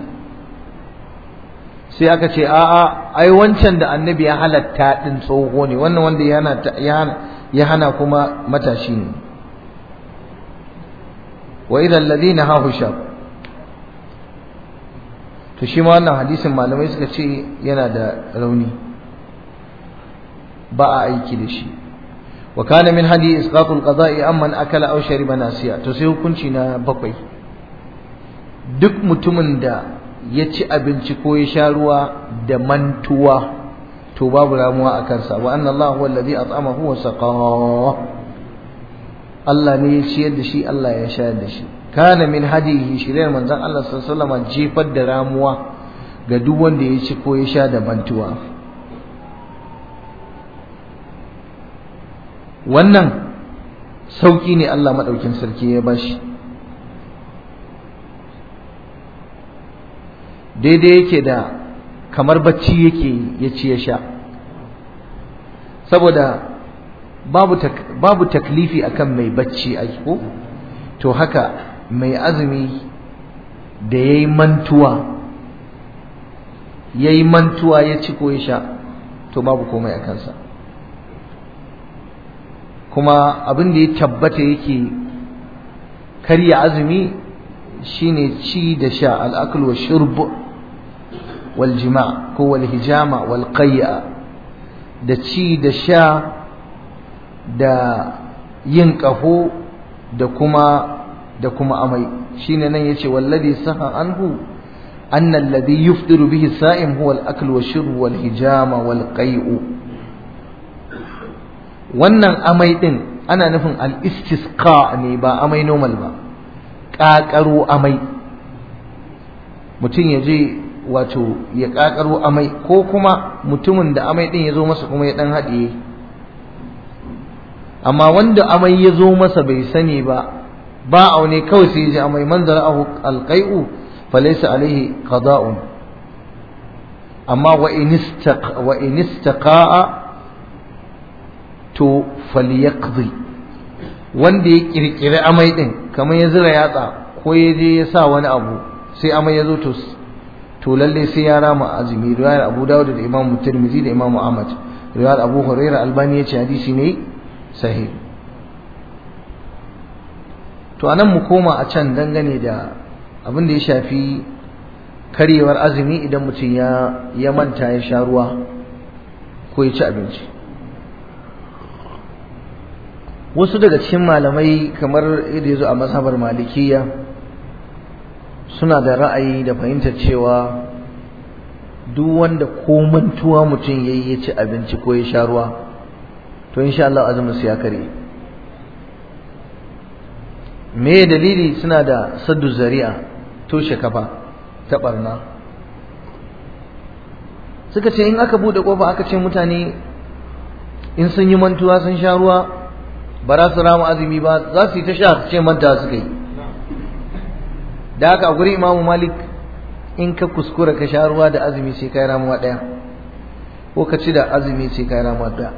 sai aka ce a'a ai wancan da annabi ya halatta din tsoho ne wannan wanda ya hana ya hana kuma matashi ne wa idan ladina hahu shab to shi ma wannan hadisin malamai suka ce yana da rauni ba a aiki da shi wa kana min hadi isqatul qada'i amman akala aw shariba nasiya to sai hukunci na bakwai duk mutumin da ya ci abinci ko ya sha ruwa da mantuwa to babu ramuwa a kansa wa anna Allah huwa alladhi at'amahu wa saqahu Allah ne ya ciyar da shi Allah ya shayar da shi kana min hadihi shiriyar manzon Allah sallallahu alaihi wasallam jefar da ramuwa ga duk wanda ya ci ko ya sha da mantuwa wannan sauki ne Allah madaukin sarki ya bashi daidai yake da kamar bacci yake ya ci ya sha saboda babu tak, babu taklifi akan mai bacci ai ko to haka mai azumi da yayi mantuwa yayi mantuwa ya ci ko ya sha to babu komai a kansa kuma abin da ya tabbata yake karya azumi shine ci da sha al-akl wa shurb wal jima' ko wal hijama wal qay'a da ci da sha da yin ƙaho da kuma da kuma amai shine nan yace wallazi saha anhu anna alladhi yufdiru bihi sa'im huwa al-akl wa shurb wal hijama wal qay'u wannan amai din ana nufin al-istisqa ne ba amai normal ba ƙaƙaro amai mutum ya je wato ya ƙaƙaro amai ko kuma mutumin da amai din ya zo masa kuma ya ɗan haɗiye amma wanda amai ya zo masa bai sani ba ba aune kawai sai ya ji amai man zara'ahu alqai'u falaysa alaihi qada'un amma wa in wa in istaqa'a to falyaqdi wanda ya kirkiri amai din kamar ya zira yatsa ko ya je ya sa wani abu sai amai ya zo to to lalle sai ya rama azumi riwayar Abu Dawud da Imam Tirmidhi da Imam Ahmad riwayar Abu Hurairah Albani ya ce hadisi ne sahih to anan mu koma a can dangane da abin da ya shafi karyewar azumi idan mutum ya ya manta ya sha ruwa ko ya ci abinci wasu daga cikin malamai kamar yadda ya zo a mazhabar malikiya suna da ra'ayi da fahimtar cewa duk wanda ko mantuwa mutum yayi ya ci abinci ko ya sha ruwa to insha Allah azumin su ya kare me dalili suna da saddu zari'a toshe kafa ta barna suka ce in aka bude kofa aka ce mutane in sun yi mantuwa sun sha ruwa ba za su rama azumi ba za su yi ta sha ce manta suka yi da haka a gurin imamu malik in ka kuskura ka sha ruwa da azumi sai kai ramuwa ɗaya ko ka ci da azumi sai kai ramuwa ɗaya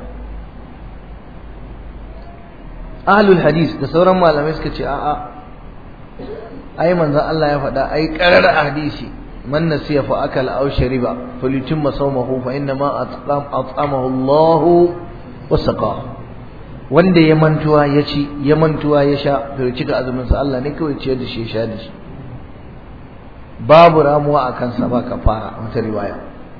ahlul hadis da sauran malamai suka ce a'a ai manzon Allah ya faɗa ai qarar hadisi man nasiya fa akala aw shariba falyutimma sawmahu fa inna ma at'amahu Allah wa saqa wanda ya mantuwa ya ci ya mantuwa ya sha to ya cika azumin sa Allah ne kawai ciyar da shi ya sha da shi babu ramuwa a kansa ba kafara wata riwaya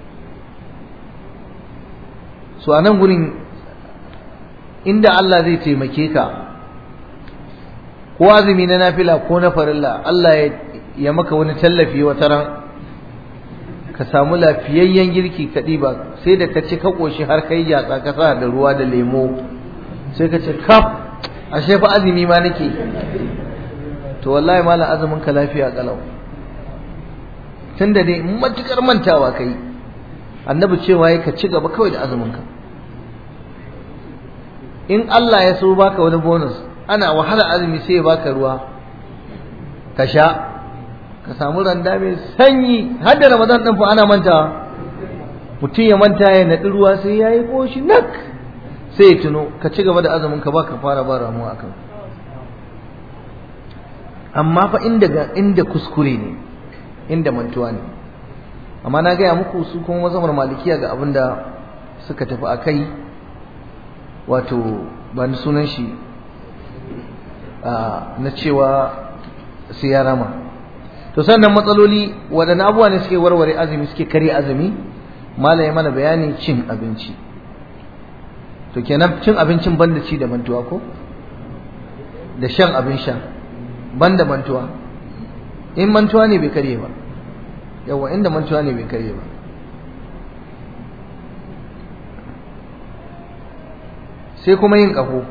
so anan gurin inda Allah zai taimake ka ko azumi na nafila ko na farilla Allah ya maka wani tallafi wata ran ka samu lafiyayyen girki ka ɗiba sai da ka ci ka ƙoshi har kai yatsa ka sa da ruwa da lemo sai ka ce kaf ashe fa azumi ma nake to wallahi malam azumin ka lafiya kalau tunda dai matukar mantawa kai annabi cewa ya ka ci gaba kawai da azumin ka in Allah ya so baka wani bonus ana wahala azumi sai ya baka ruwa ka sha ka samu randa mai sanyi har da ramadan din fa ana mantawa mutum ya manta ya naɗi ruwa sai ya yi ƙoshi nak sai ya tuno ka ci gaba da azumin ka baka fara ba ramuwa akan amma fa inda inda kuskure ne inda mantuwa ne amma na gaya muku su kuma mazamar malikiya ga abin da suka tafi a kai wato ba ni sunan shi na cewa sai ya rama to sannan matsaloli waɗanne abubuwa ne suke warware azumi suke kare azumi mala ya mana bayani cin abinci to kenan cin abincin banda ci da mantuwa ko da shan abin sha banda mantuwa in mantuwa ne bai karye ba yawa inda mantuwa ne bai karye ba sai kuma yin ƙaho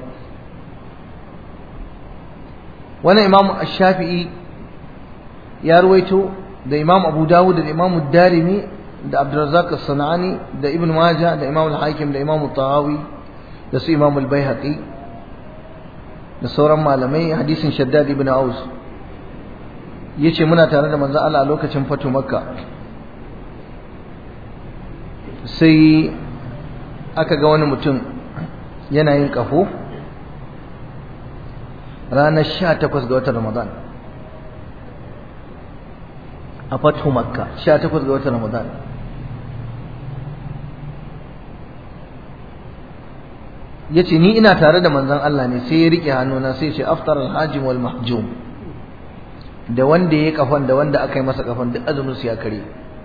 wannan imamu shafi'i ya ruwaito da imam abu dawud da imam darimi da abdurrazzaq as-sanani da ibn majah da imam al-hakim da imam tahawi da su imam al-baihaqi da sauran malamai hadisin shaddad ibn aus yace muna tare da manzo Allah a lokacin fatu makka sai aka ga wani mutum yana yin kafo ranar 18 ga watan ramadan a fatu makka 18 ga watan ramadan ya ce ni ina tare da manzon Allah ne sai ya rike hannuna sai ce aftar alhajim wal mahjum da wanda ya kafan da wanda aka yi masa kafan duk azumin su ya kare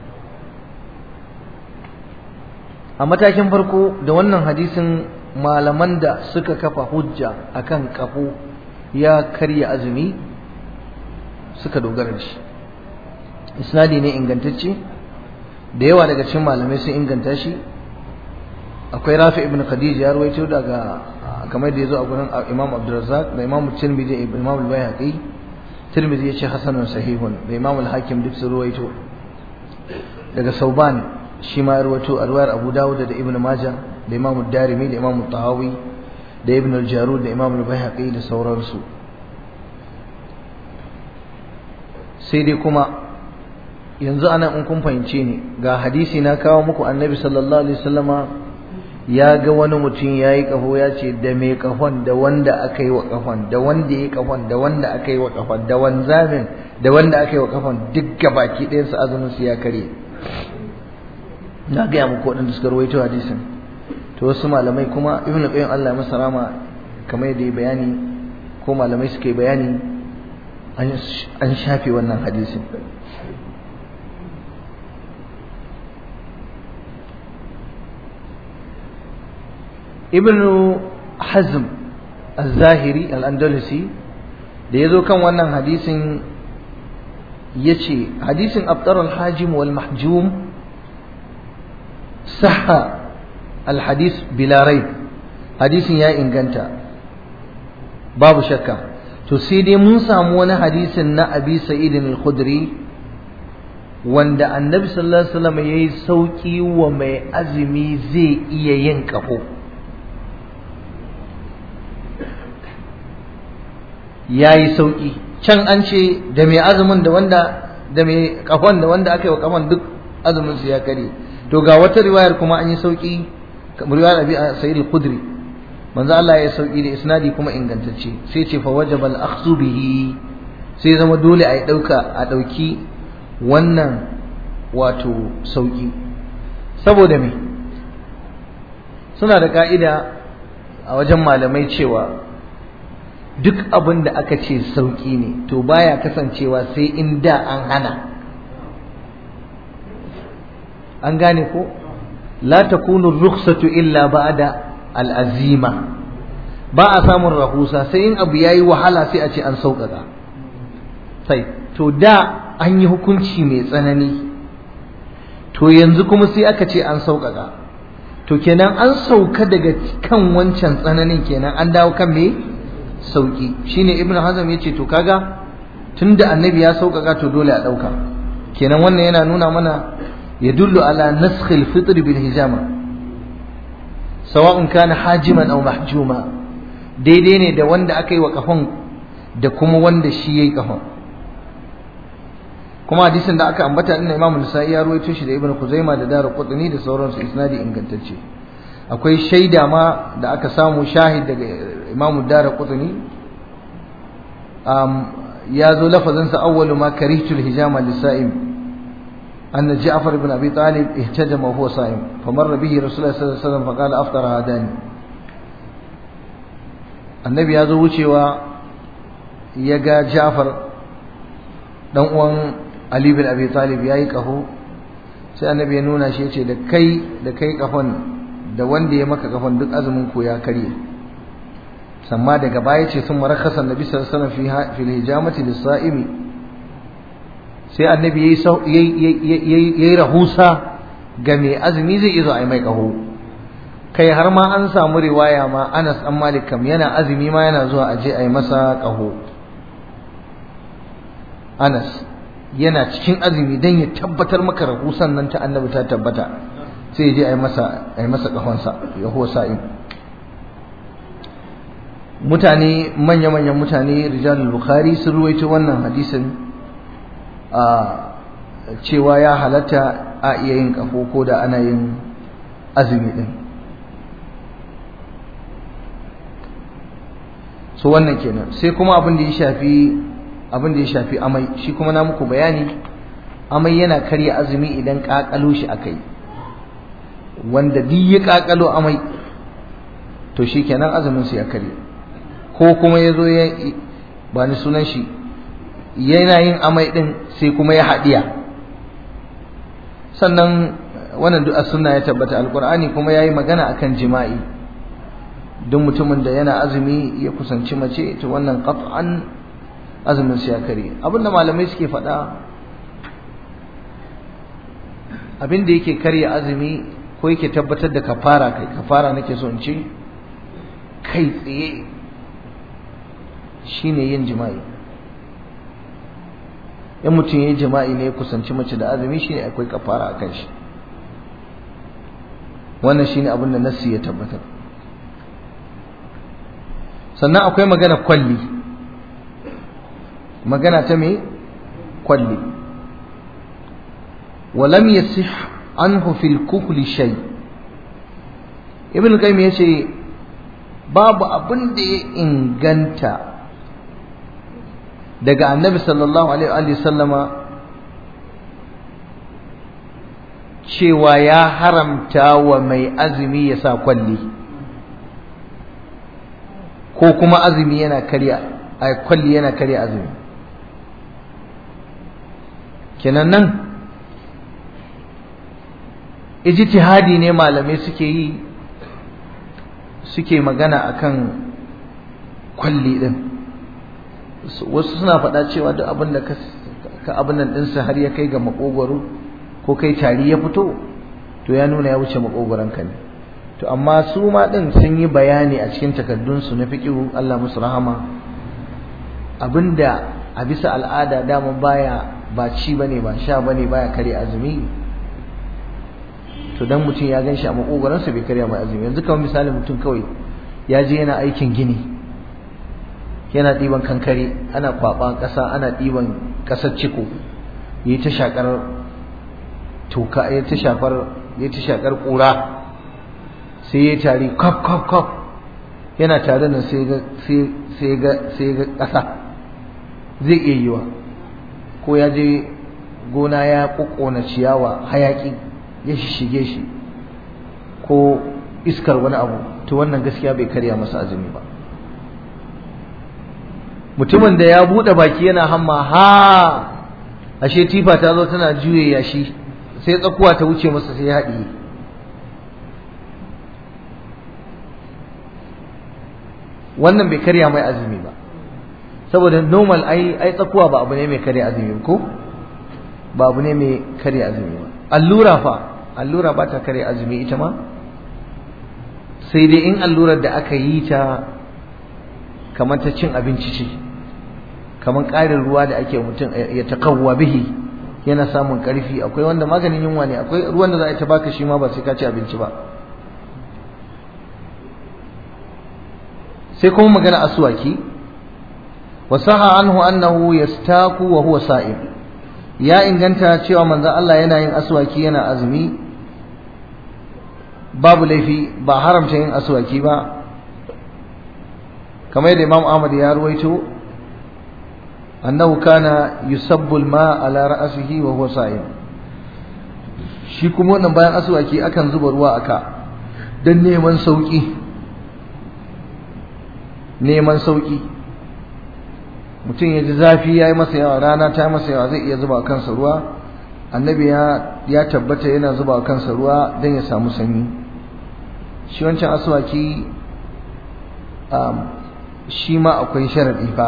a matakin farko da wannan hadisin malaman da suka kafa hujja akan kafo ya karya azumi suka dogara da shi isnadi ne ingantacce da yawa daga cikin malamai sun inganta shi akwai rafi ibn khadija ya rawaito daga kamar da yazo a gurin imam abdurrazzaq da imam tirmidhi ibn imam al-bayhaqi tirmidhi yace hasanun sahihun da imam al-hakim duk sun rawaito daga sauban shi ma ya rawaito a riwayar abu dawud da ibn majah da imam ad-darimi da imam tahawi da ibn al-jarud da imam al-bayhaqi da sauransu sai dai kuma yanzu anan in kun fahimce ni ga hadisi na kawo muku annabi sallallahu alaihi wasallama ya ga wani mutum ya yi ƙaho ya ce da mai ƙahon da wanda aka yi wa ƙahon da wanda ya yi ƙahon da wanda aka yi wa ƙahon da wanzamin da wanda aka yi wa ƙahon duk gabaki ɗayan su azumin su ya kare na gaya muku waɗanda suka rawaito hadisin to wasu malamai kuma ibnu qayyim Allah ya masa rama kamar yadda ya bayani ko malamai suka yi bayani an shafe wannan hadisin ibn hazm al-zahiri al-andalusi da ya zo kan wannan hadisin ya ce hadisin abtar al-hajim wal mahjum saha al-hadis bilarai hadisin ya inganta babu shakka to sai dai mun samu wani hadisin na abi sa'idin al-khudri wanda annabi sallallahu alaihi wasallam yayi sauki wa mai azumi zai iya yin kafo ya yi sauƙi can an ce da mai azumin da wanda da mai kafan da wanda aka yi wa kafan duk azumin su ya kare to ga wata riwayar kuma an yi sauki kamar riwayar Abi Sa'id al-Khudri manzo Allah ya sauki da isnadi kuma ingantacce sai ce fa wajaba al-akhdhu bihi sai zama dole a dauka a dauki wannan wato sauki saboda me suna da ka'ida a wajen malamai cewa duk abin da aka ce sauƙi ne to baya kasancewa sai in da an hana an gane ko la takunu rukhsatu illa ba'da al'azima ba a samun rahusa sai in abu yayi wahala sai a ce an sauƙaƙa sai to da an yi hukunci mai tsanani to yanzu kuma sai aka ce an sauƙaƙa to kenan an sauka daga kan wancan tsananin kenan an dawo kan me sauki shine ibnu hazm yace to kaga tunda annabi ya sauƙaƙa to dole a ɗauka kenan wannan yana nuna mana yadullu ala nasakh al-fitr bil hijama sawa'un kana hajiman aw mahjuma daidai ne da wanda aka yi wa kafan da kuma wanda shi yayi kafan kuma hadisin da aka ambata inna imamu nasa'i ya ruwaito shi da ibnu kuzaima da daru qutni da sauransu isnadi ingantacce akwai shaida ma da aka samu shahid daga imamu daru qutni um, ya zo lafazin sa awwalu ma karihtul hijama lisa'im أن جعفر بن أبي طالب اهتجم وهو صائم فمر به رسول الله صلى الله عليه وسلم فقال أفطر هذان النبي هذا وشيوا يجا جعفر dan uwan Ali bin Abi Talib yayi kaho sai annabi ya nuna shi yace da kai da kai kafan da wanda ya maka kafan duk azumin ku ya karye samma daga baya ce sun marakasa annabi sallallahu alaihi wasallam fi hijamati lis-sa'imi sai annabi yayi yayi rahusa ga mai azumi zai izo ai mai kaho kai har ma an samu riwaya ma Anas an Malik kam yana azumi ma yana zuwa aje ai masa kaho Anas yana cikin azumi dan ya tabbatar maka rahusan nan ta annabi ta tabbata sai ya je ai masa ai masa kahonsa ya huwa sa'im mutane manya-manyan mutane rijalul bukhari sun ruwaito wannan hadisin a cewa ya halatta a iya yin kafo ko da ana yin azumi din so wannan kenan sai kuma abin da ya shafi abin da ya shafi amai shi kuma na muku bayani amai yana karya azumi idan kakalo shi akai wanda duk ya kakalo amai to shi kenan azumin su ya karya ko kuma ya zo ya ba ni sunan shi yana yin amai din sai kuma ya haɗiya sannan wannan duk sunna ya tabbata alqur'ani kuma yayi magana akan jima'i duk mutumin da yana azumi ya kusanci mace to wannan qat'an azumin sa ya kare abinda malamai suke faɗa abinda yake karya azumi ko yake tabbatar da kafara kai kafara nake so in ce kai tsaye shine yin jima'i in mutum ya yi jima'i ne ya kusanci mace da azumi shine akwai kafara a kan shi wannan shine abin da nassi ya tabbatar sannan akwai magana kwalli magana ta me kwalli walam yasih anhu fil kuhli shay ibn qayyim yace babu abin da ya inganta daga annabi sallallahu alaihi sallama cewa ya haramta wa mai azumi ya sa kwalli ko kuma azumi yana karya a kwalli yana karya azumi kenan nan ijtihadi ne malamai suke yi suke magana akan kwalli din wasu suna faɗa cewa duk abin da ka abin nan ɗinsa har ya kai ga makogwaro ko kai tari ya fito to ya nuna ya wuce ka ne to amma su ma ɗin sun yi bayani a cikin takardunsu na fiƙihu Allah musu rahama abinda a bisa al'ada dama baya ba ci bane ba sha bane baya kare azumi to dan mutum ya gan shi a makogwaransa bai karya mai azumi yanzu kamar misali mutum kawai ya je yana aikin gini yana ɗiban kankare ana kwaɓa ƙasa ana ɗiban ƙasar ciko yi ta shakar toka ya ta shafar ya ta shakar ƙura sai ya tari kwaf kwaf kwaf yana tare nan sai ga sai ga sai ga ƙasa zai iya yiwa ko ya je gona ya ƙoƙona ciyawa hayaƙi ya shige shi ko iskar wani abu to wannan gaskiya bai karya masa azumi ba mutumin da ya buɗe baki yana hamma ha ashe tifa ta zo tana juye yashi sai tsakuwa ta wuce masa sai ya haɗiye wannan bai karya mai azumi ba saboda normal ai ai tsakuwa ba abu ne mai karya azumi ko ba abu ne mai karya azumi ba allura fa allura ba ta karya azumi ita ma sai dai in allurar da aka yi ta kamar ta cin abinci ce kamar ƙarin ruwa da ake mutum ya takawwa bihi yana samun ƙarfi akwai wanda maganin yunwa ne akwai ruwan da za a ta baka shi ma ba sai ka ci abinci ba sai kuma magana aswaki wasaha anhu annahu yastaku wa huwa sa'im ya inganta cewa manzo Allah yana yin aswaki yana azumi babu laifi ba haramta yin aswaki ba kamar yadda Imam Ahmad ya ruwaito annahu kana yusabbu al-ma ala ra'sihi wa huwa sa'im shi kuma wannan bayan aswaki akan zuba ruwa aka dan neman sauki neman sauki mutum ya ji zafi ya yi masa yawa rana ta yi masa yawa zai iya zuba kansa ruwa annabi ya tabbata yana zuba kansa ruwa don ya samu sanyi shi wancan aswaki shi ma akwai sharaɗi fa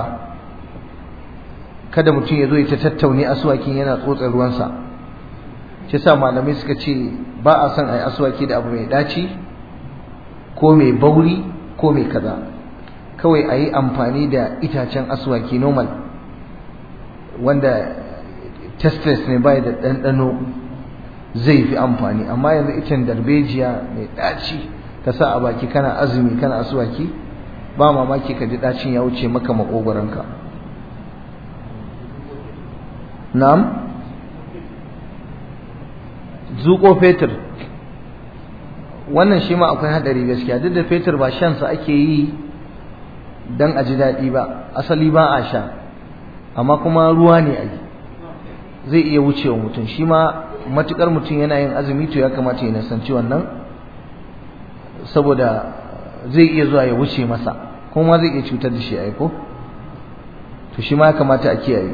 kada mutum ya zo ya ta tattaune aswakin yana tsotsa ruwansa shi sa malamai suka ce ba a son a yi aswaki da abu mai ɗaci ko mai bauri ko mai kaza kawai a yi amfani da itacen aswaki normal wanda testes ne bai da ɗanɗano zai fi amfani amma yanzu icen darbejiya mai ɗaci ka sa a baki kana azumi kana aswaki ba mamaki ka ji ɗacin ya wuce maka maƙogwaronka na'am zuƙo fetur wannan shi ma akwai haɗari gaskiya duk da fetur ba shansa ake yi dan a ji daɗi ba asali ba a sha amma kuma ruwa ne ai zai iya wucewa mutum shi ma matukar mutum yana yin azumi to ya kamata ya nasanci wannan saboda zai iya zuwa ya wuce masa kuma zai iya cutar da shi ai ko to shi ma ya kamata a kiyaye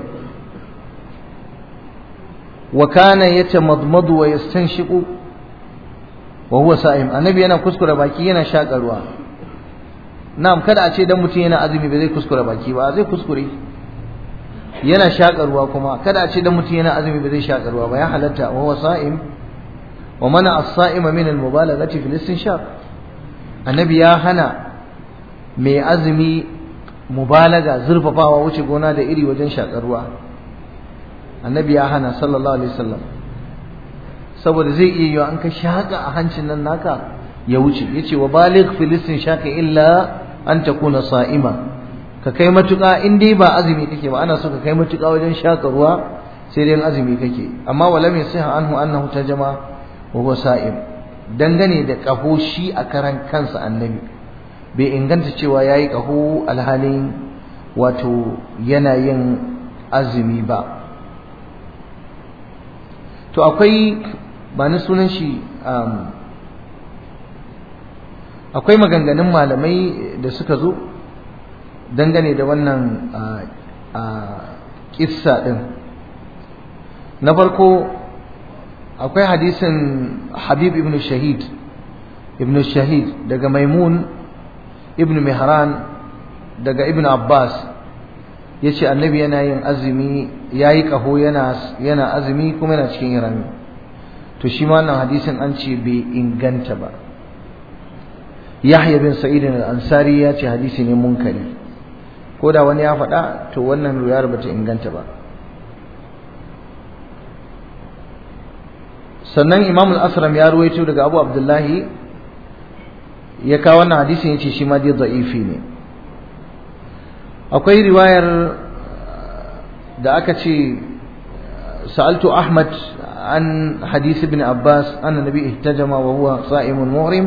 wa kana yatamadmadu wa yastanshiqu wa huwa sa'im annabi yana kuskura baki yana shaƙa ruwa na'am kada a ce dan mutum yana azumi ba zai kuskura baki ba zai kuskure yana shaƙa ruwa kuma kada a ce dan mutum yana azumi ba zai shaƙa ruwa ba ya halatta wa huwa sa'im wa mana as-sa'ima min al-mubalaghati fil istinshaq annabi ya hana mai azumi mubalaga zurfafawa wuce gona da iri wajen shaƙar ruwa annabi ya hana sallallahu alaihi wasallam saboda zai iya yiwa an ka shaƙa a hancin nan naka ya wuce yace wa baligh filistin shaka illa an takuna sa'ima ka kai matuƙa in dai ba azumi kake ba ana so ka kai matuƙa wajen shaka ruwa sai dai azumi kake amma walam yasiha anhu annahu tajama wa huwa sa'im dangane da kaho shi a karan kansa annabi bai inganta cewa yayi kaho alhalin wato yana yin azumi ba to akwai ba ni sunan shi akwai maganganun malamai da suka zo dangane da wannan kissa din na farko akwai hadisin habib ibn shahid ibn shahid daga maimun ibn mihran daga ibn abbas ya ce annabi yana yin azumi ya yi ƙaho yana azumi kuma yana cikin irami to shi ma wannan hadisin an ce bai inganta ba Yahya bin Sa'id al-Ansari ya ce hadisi ne munkari ko da wani ya faɗa to wannan riwayar bata inganta ba sannan Imam al-Asram ya ruwaito daga Abu Abdullahi ya kawo wannan hadisin yace shi ma dai da'ifi ne akwai riwayar da aka ce sa'altu ahmad an hadisi ibn abbas anna nabi ihtajama wa huwa sa'imun muhrim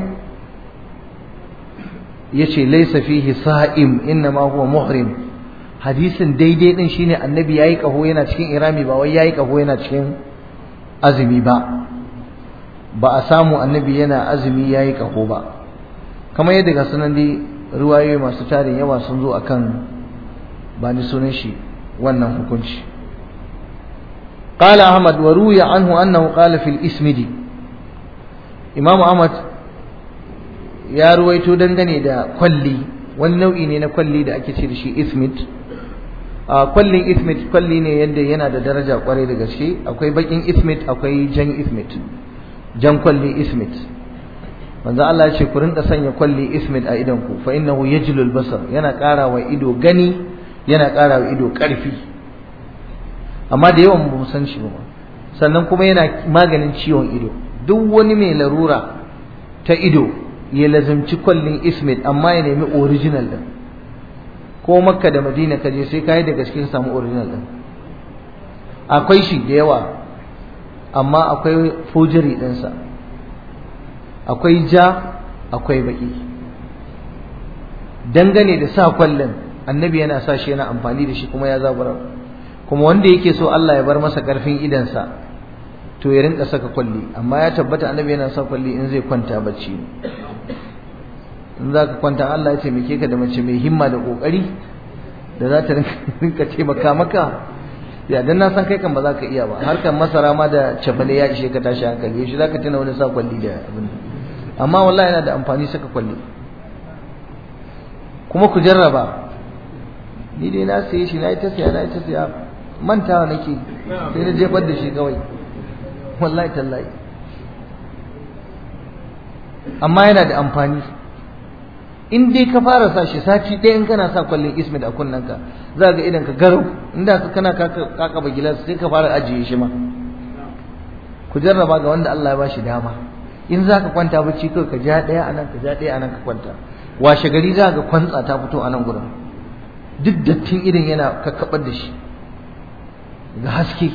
yace laysa fihi sa'im inma huwa muhrim hadisin daidai din shine annabi yayi kaho yana cikin irami ba wai yayi kaho yana cikin azumi ba ba a samu annabi yana azumi yayi kaho ba kamar yadda ga sunan dai ruwayoyi masu tarin yawa sun zo akan ba ni sunan shi wannan hukunci قال أحمد وروي عنه أنه قال في الإسمد إمام أحمد يا رويتو دنگني دا كلي wani nau'i ne na kwalli da ake ce da shi ismit a kwallin ismit kwalli ne yadda yana da daraja kwarai da gaske akwai bakin ismit akwai jan ismit jan kwalli ismit manzo Allah ya ce ku rinka sanya kwalli ismit a idan ku fa innahu yajlul basar yana ƙara wa ido gani yana ƙara wa ido ƙarfi amma da yawan ba mu san shi ba sannan kuma yana maganin ciwon ido duk wani mai larura ta ido ya lazimci kwallin ismit amma ya nemi original din ko makka da madina ka je sai ka yi da gaske samu original din akwai shi da yawa amma akwai fojiri ɗinsa akwai ja akwai baki dangane da sa kwallon annabi yana sa shi yana amfani da shi kuma ya zabura kuma wanda yake so Allah ya bar masa karfin idansa to ya rinka saka kwalli amma ya tabbata annabi yana sa kwalli in zai kwanta bacci in za ka kwanta Allah ya taimake ka da mace mai himma da kokari da za ta rinka taimaka maka ya dan na san kai kan ba za ka iya ba harkar masara ma da cefane ya ishe ka tashi hankali shi za ka tuna wani sa kwalli da abin amma wallahi yana da amfani saka kwalli kuma ku jarraba ni dai na saye shi na yi ta siya na yi ta siya mantawa nake sai na jefar da shi kawai wallahi tallahi amma yana da amfani in dai ka fara sa shi sati ɗaya in kana sa kwallon ismit a kunnanka za ga idan ka garau inda ka kana kakaba gilas sai ka fara ajiye shi ma ku jarraba ga wanda Allah ya bashi dama in za ka kwanta bacci kawai ka ja ɗaya a nan ka ja ɗaya a nan ka kwanta washe gari za ga kwantsa ta fito a nan gurin duk dattin idan yana kakkabar da shi ga haske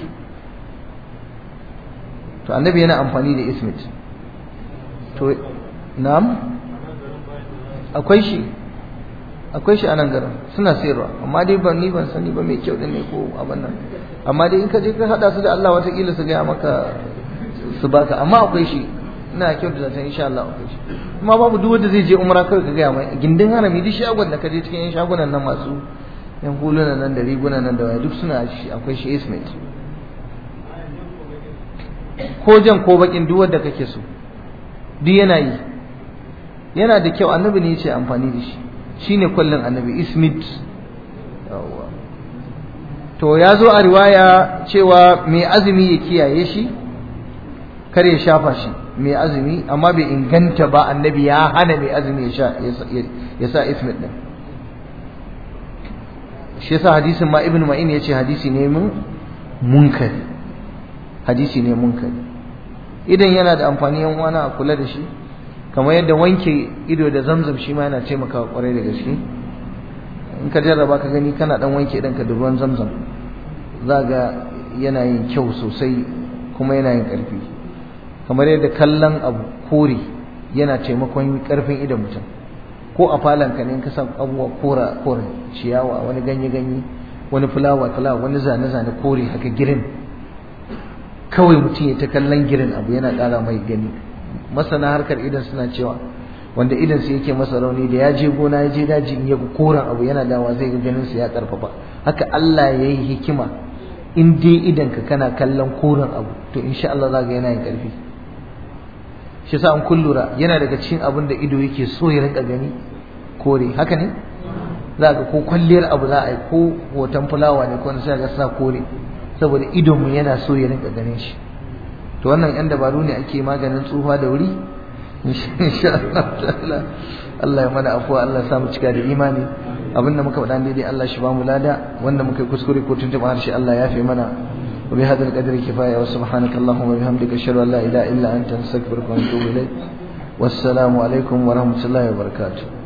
to annabi yana amfani da ismit to na'am akwai shi akwai shi a nan garin suna sayarwa amma dai ban ni ban sani ba mai kyau din ne ko abin nan amma dai in ka je ka hada su da Allah watakila su gaya maka su baka amma akwai shi ina kyau da zaton insha Allah akwai shi amma babu duk wanda zai je umra kawai ka gaya mai gindin harami duk shagon da ka je cikin yan shagunan nan masu yan hulunan nan da rigunan nan da waya duk suna shi akwai shi ismate ko jan ko bakin duk wanda kake so duk yana yi yana da kyau annabi ne yace amfani da shi shine kullun annabi ismit to ya zo a riwaya cewa mai azumi ya kiyaye shi kar ya shafa shi mai azumi amma bai inganta ba annabi ya hana mai azumi ya sha ya sa ismit din shi yasa hadisin ma ibnu ma'in yace hadisi ne mun munkari hadisi ne munkari idan yana da amfani yan uwana a kula da shi kamar yadda wanke ido da zamzam shi ma yana taimakawa kwarai da gaske in ka jarraba ka gani kana dan wanke idan ka da ruwan zamzam za ga yana yin kyau sosai kuma yana yin karfi kamar yadda kallon abu kore yana taimakon karfin idon mutum ko a falon ka ne in ka san abubuwa kora kore ciyawa wani ganye ganye wani fulawa fulawa wani zane zane kore haka girin kawai mutum ya ta kallon girin abu yana ƙara mai gani masana harkar idan suna cewa wanda idan su yake masa rauni da ya je gona ya je daji in ya koran abu yana dawa zai ga ganin su ya karfafa haka Allah ya yi hikima in dai idan ka kana kallon koren abu to insha Allah za ga yana yin karfi shi yasa an kullura yana daga cikin abin da ido yake so ya rinka gani kore haka ne za ga ko kwalliyar abu za a yi ko hoton fulawa ne ko sai ga sa kore saboda idon mu yana so ya rinka ganin shi to wannan yan dabaru ne ake maganin tsufa da wuri insha Allah Allah ya mana afuwa Allah ya samu cika da imani abinda muka faɗa daidai Allah shi ba mu lada wanda muka kuskure ko tuntuɓa harshe Allah ya fi mana wa bi hadal qadri kifaya wa subhanaka allahumma wa bihamdika ashhadu an la ilaha illa anta astaghfiruka wa atubu ilayk wassalamu alaikum wa rahmatullahi wa barakatuh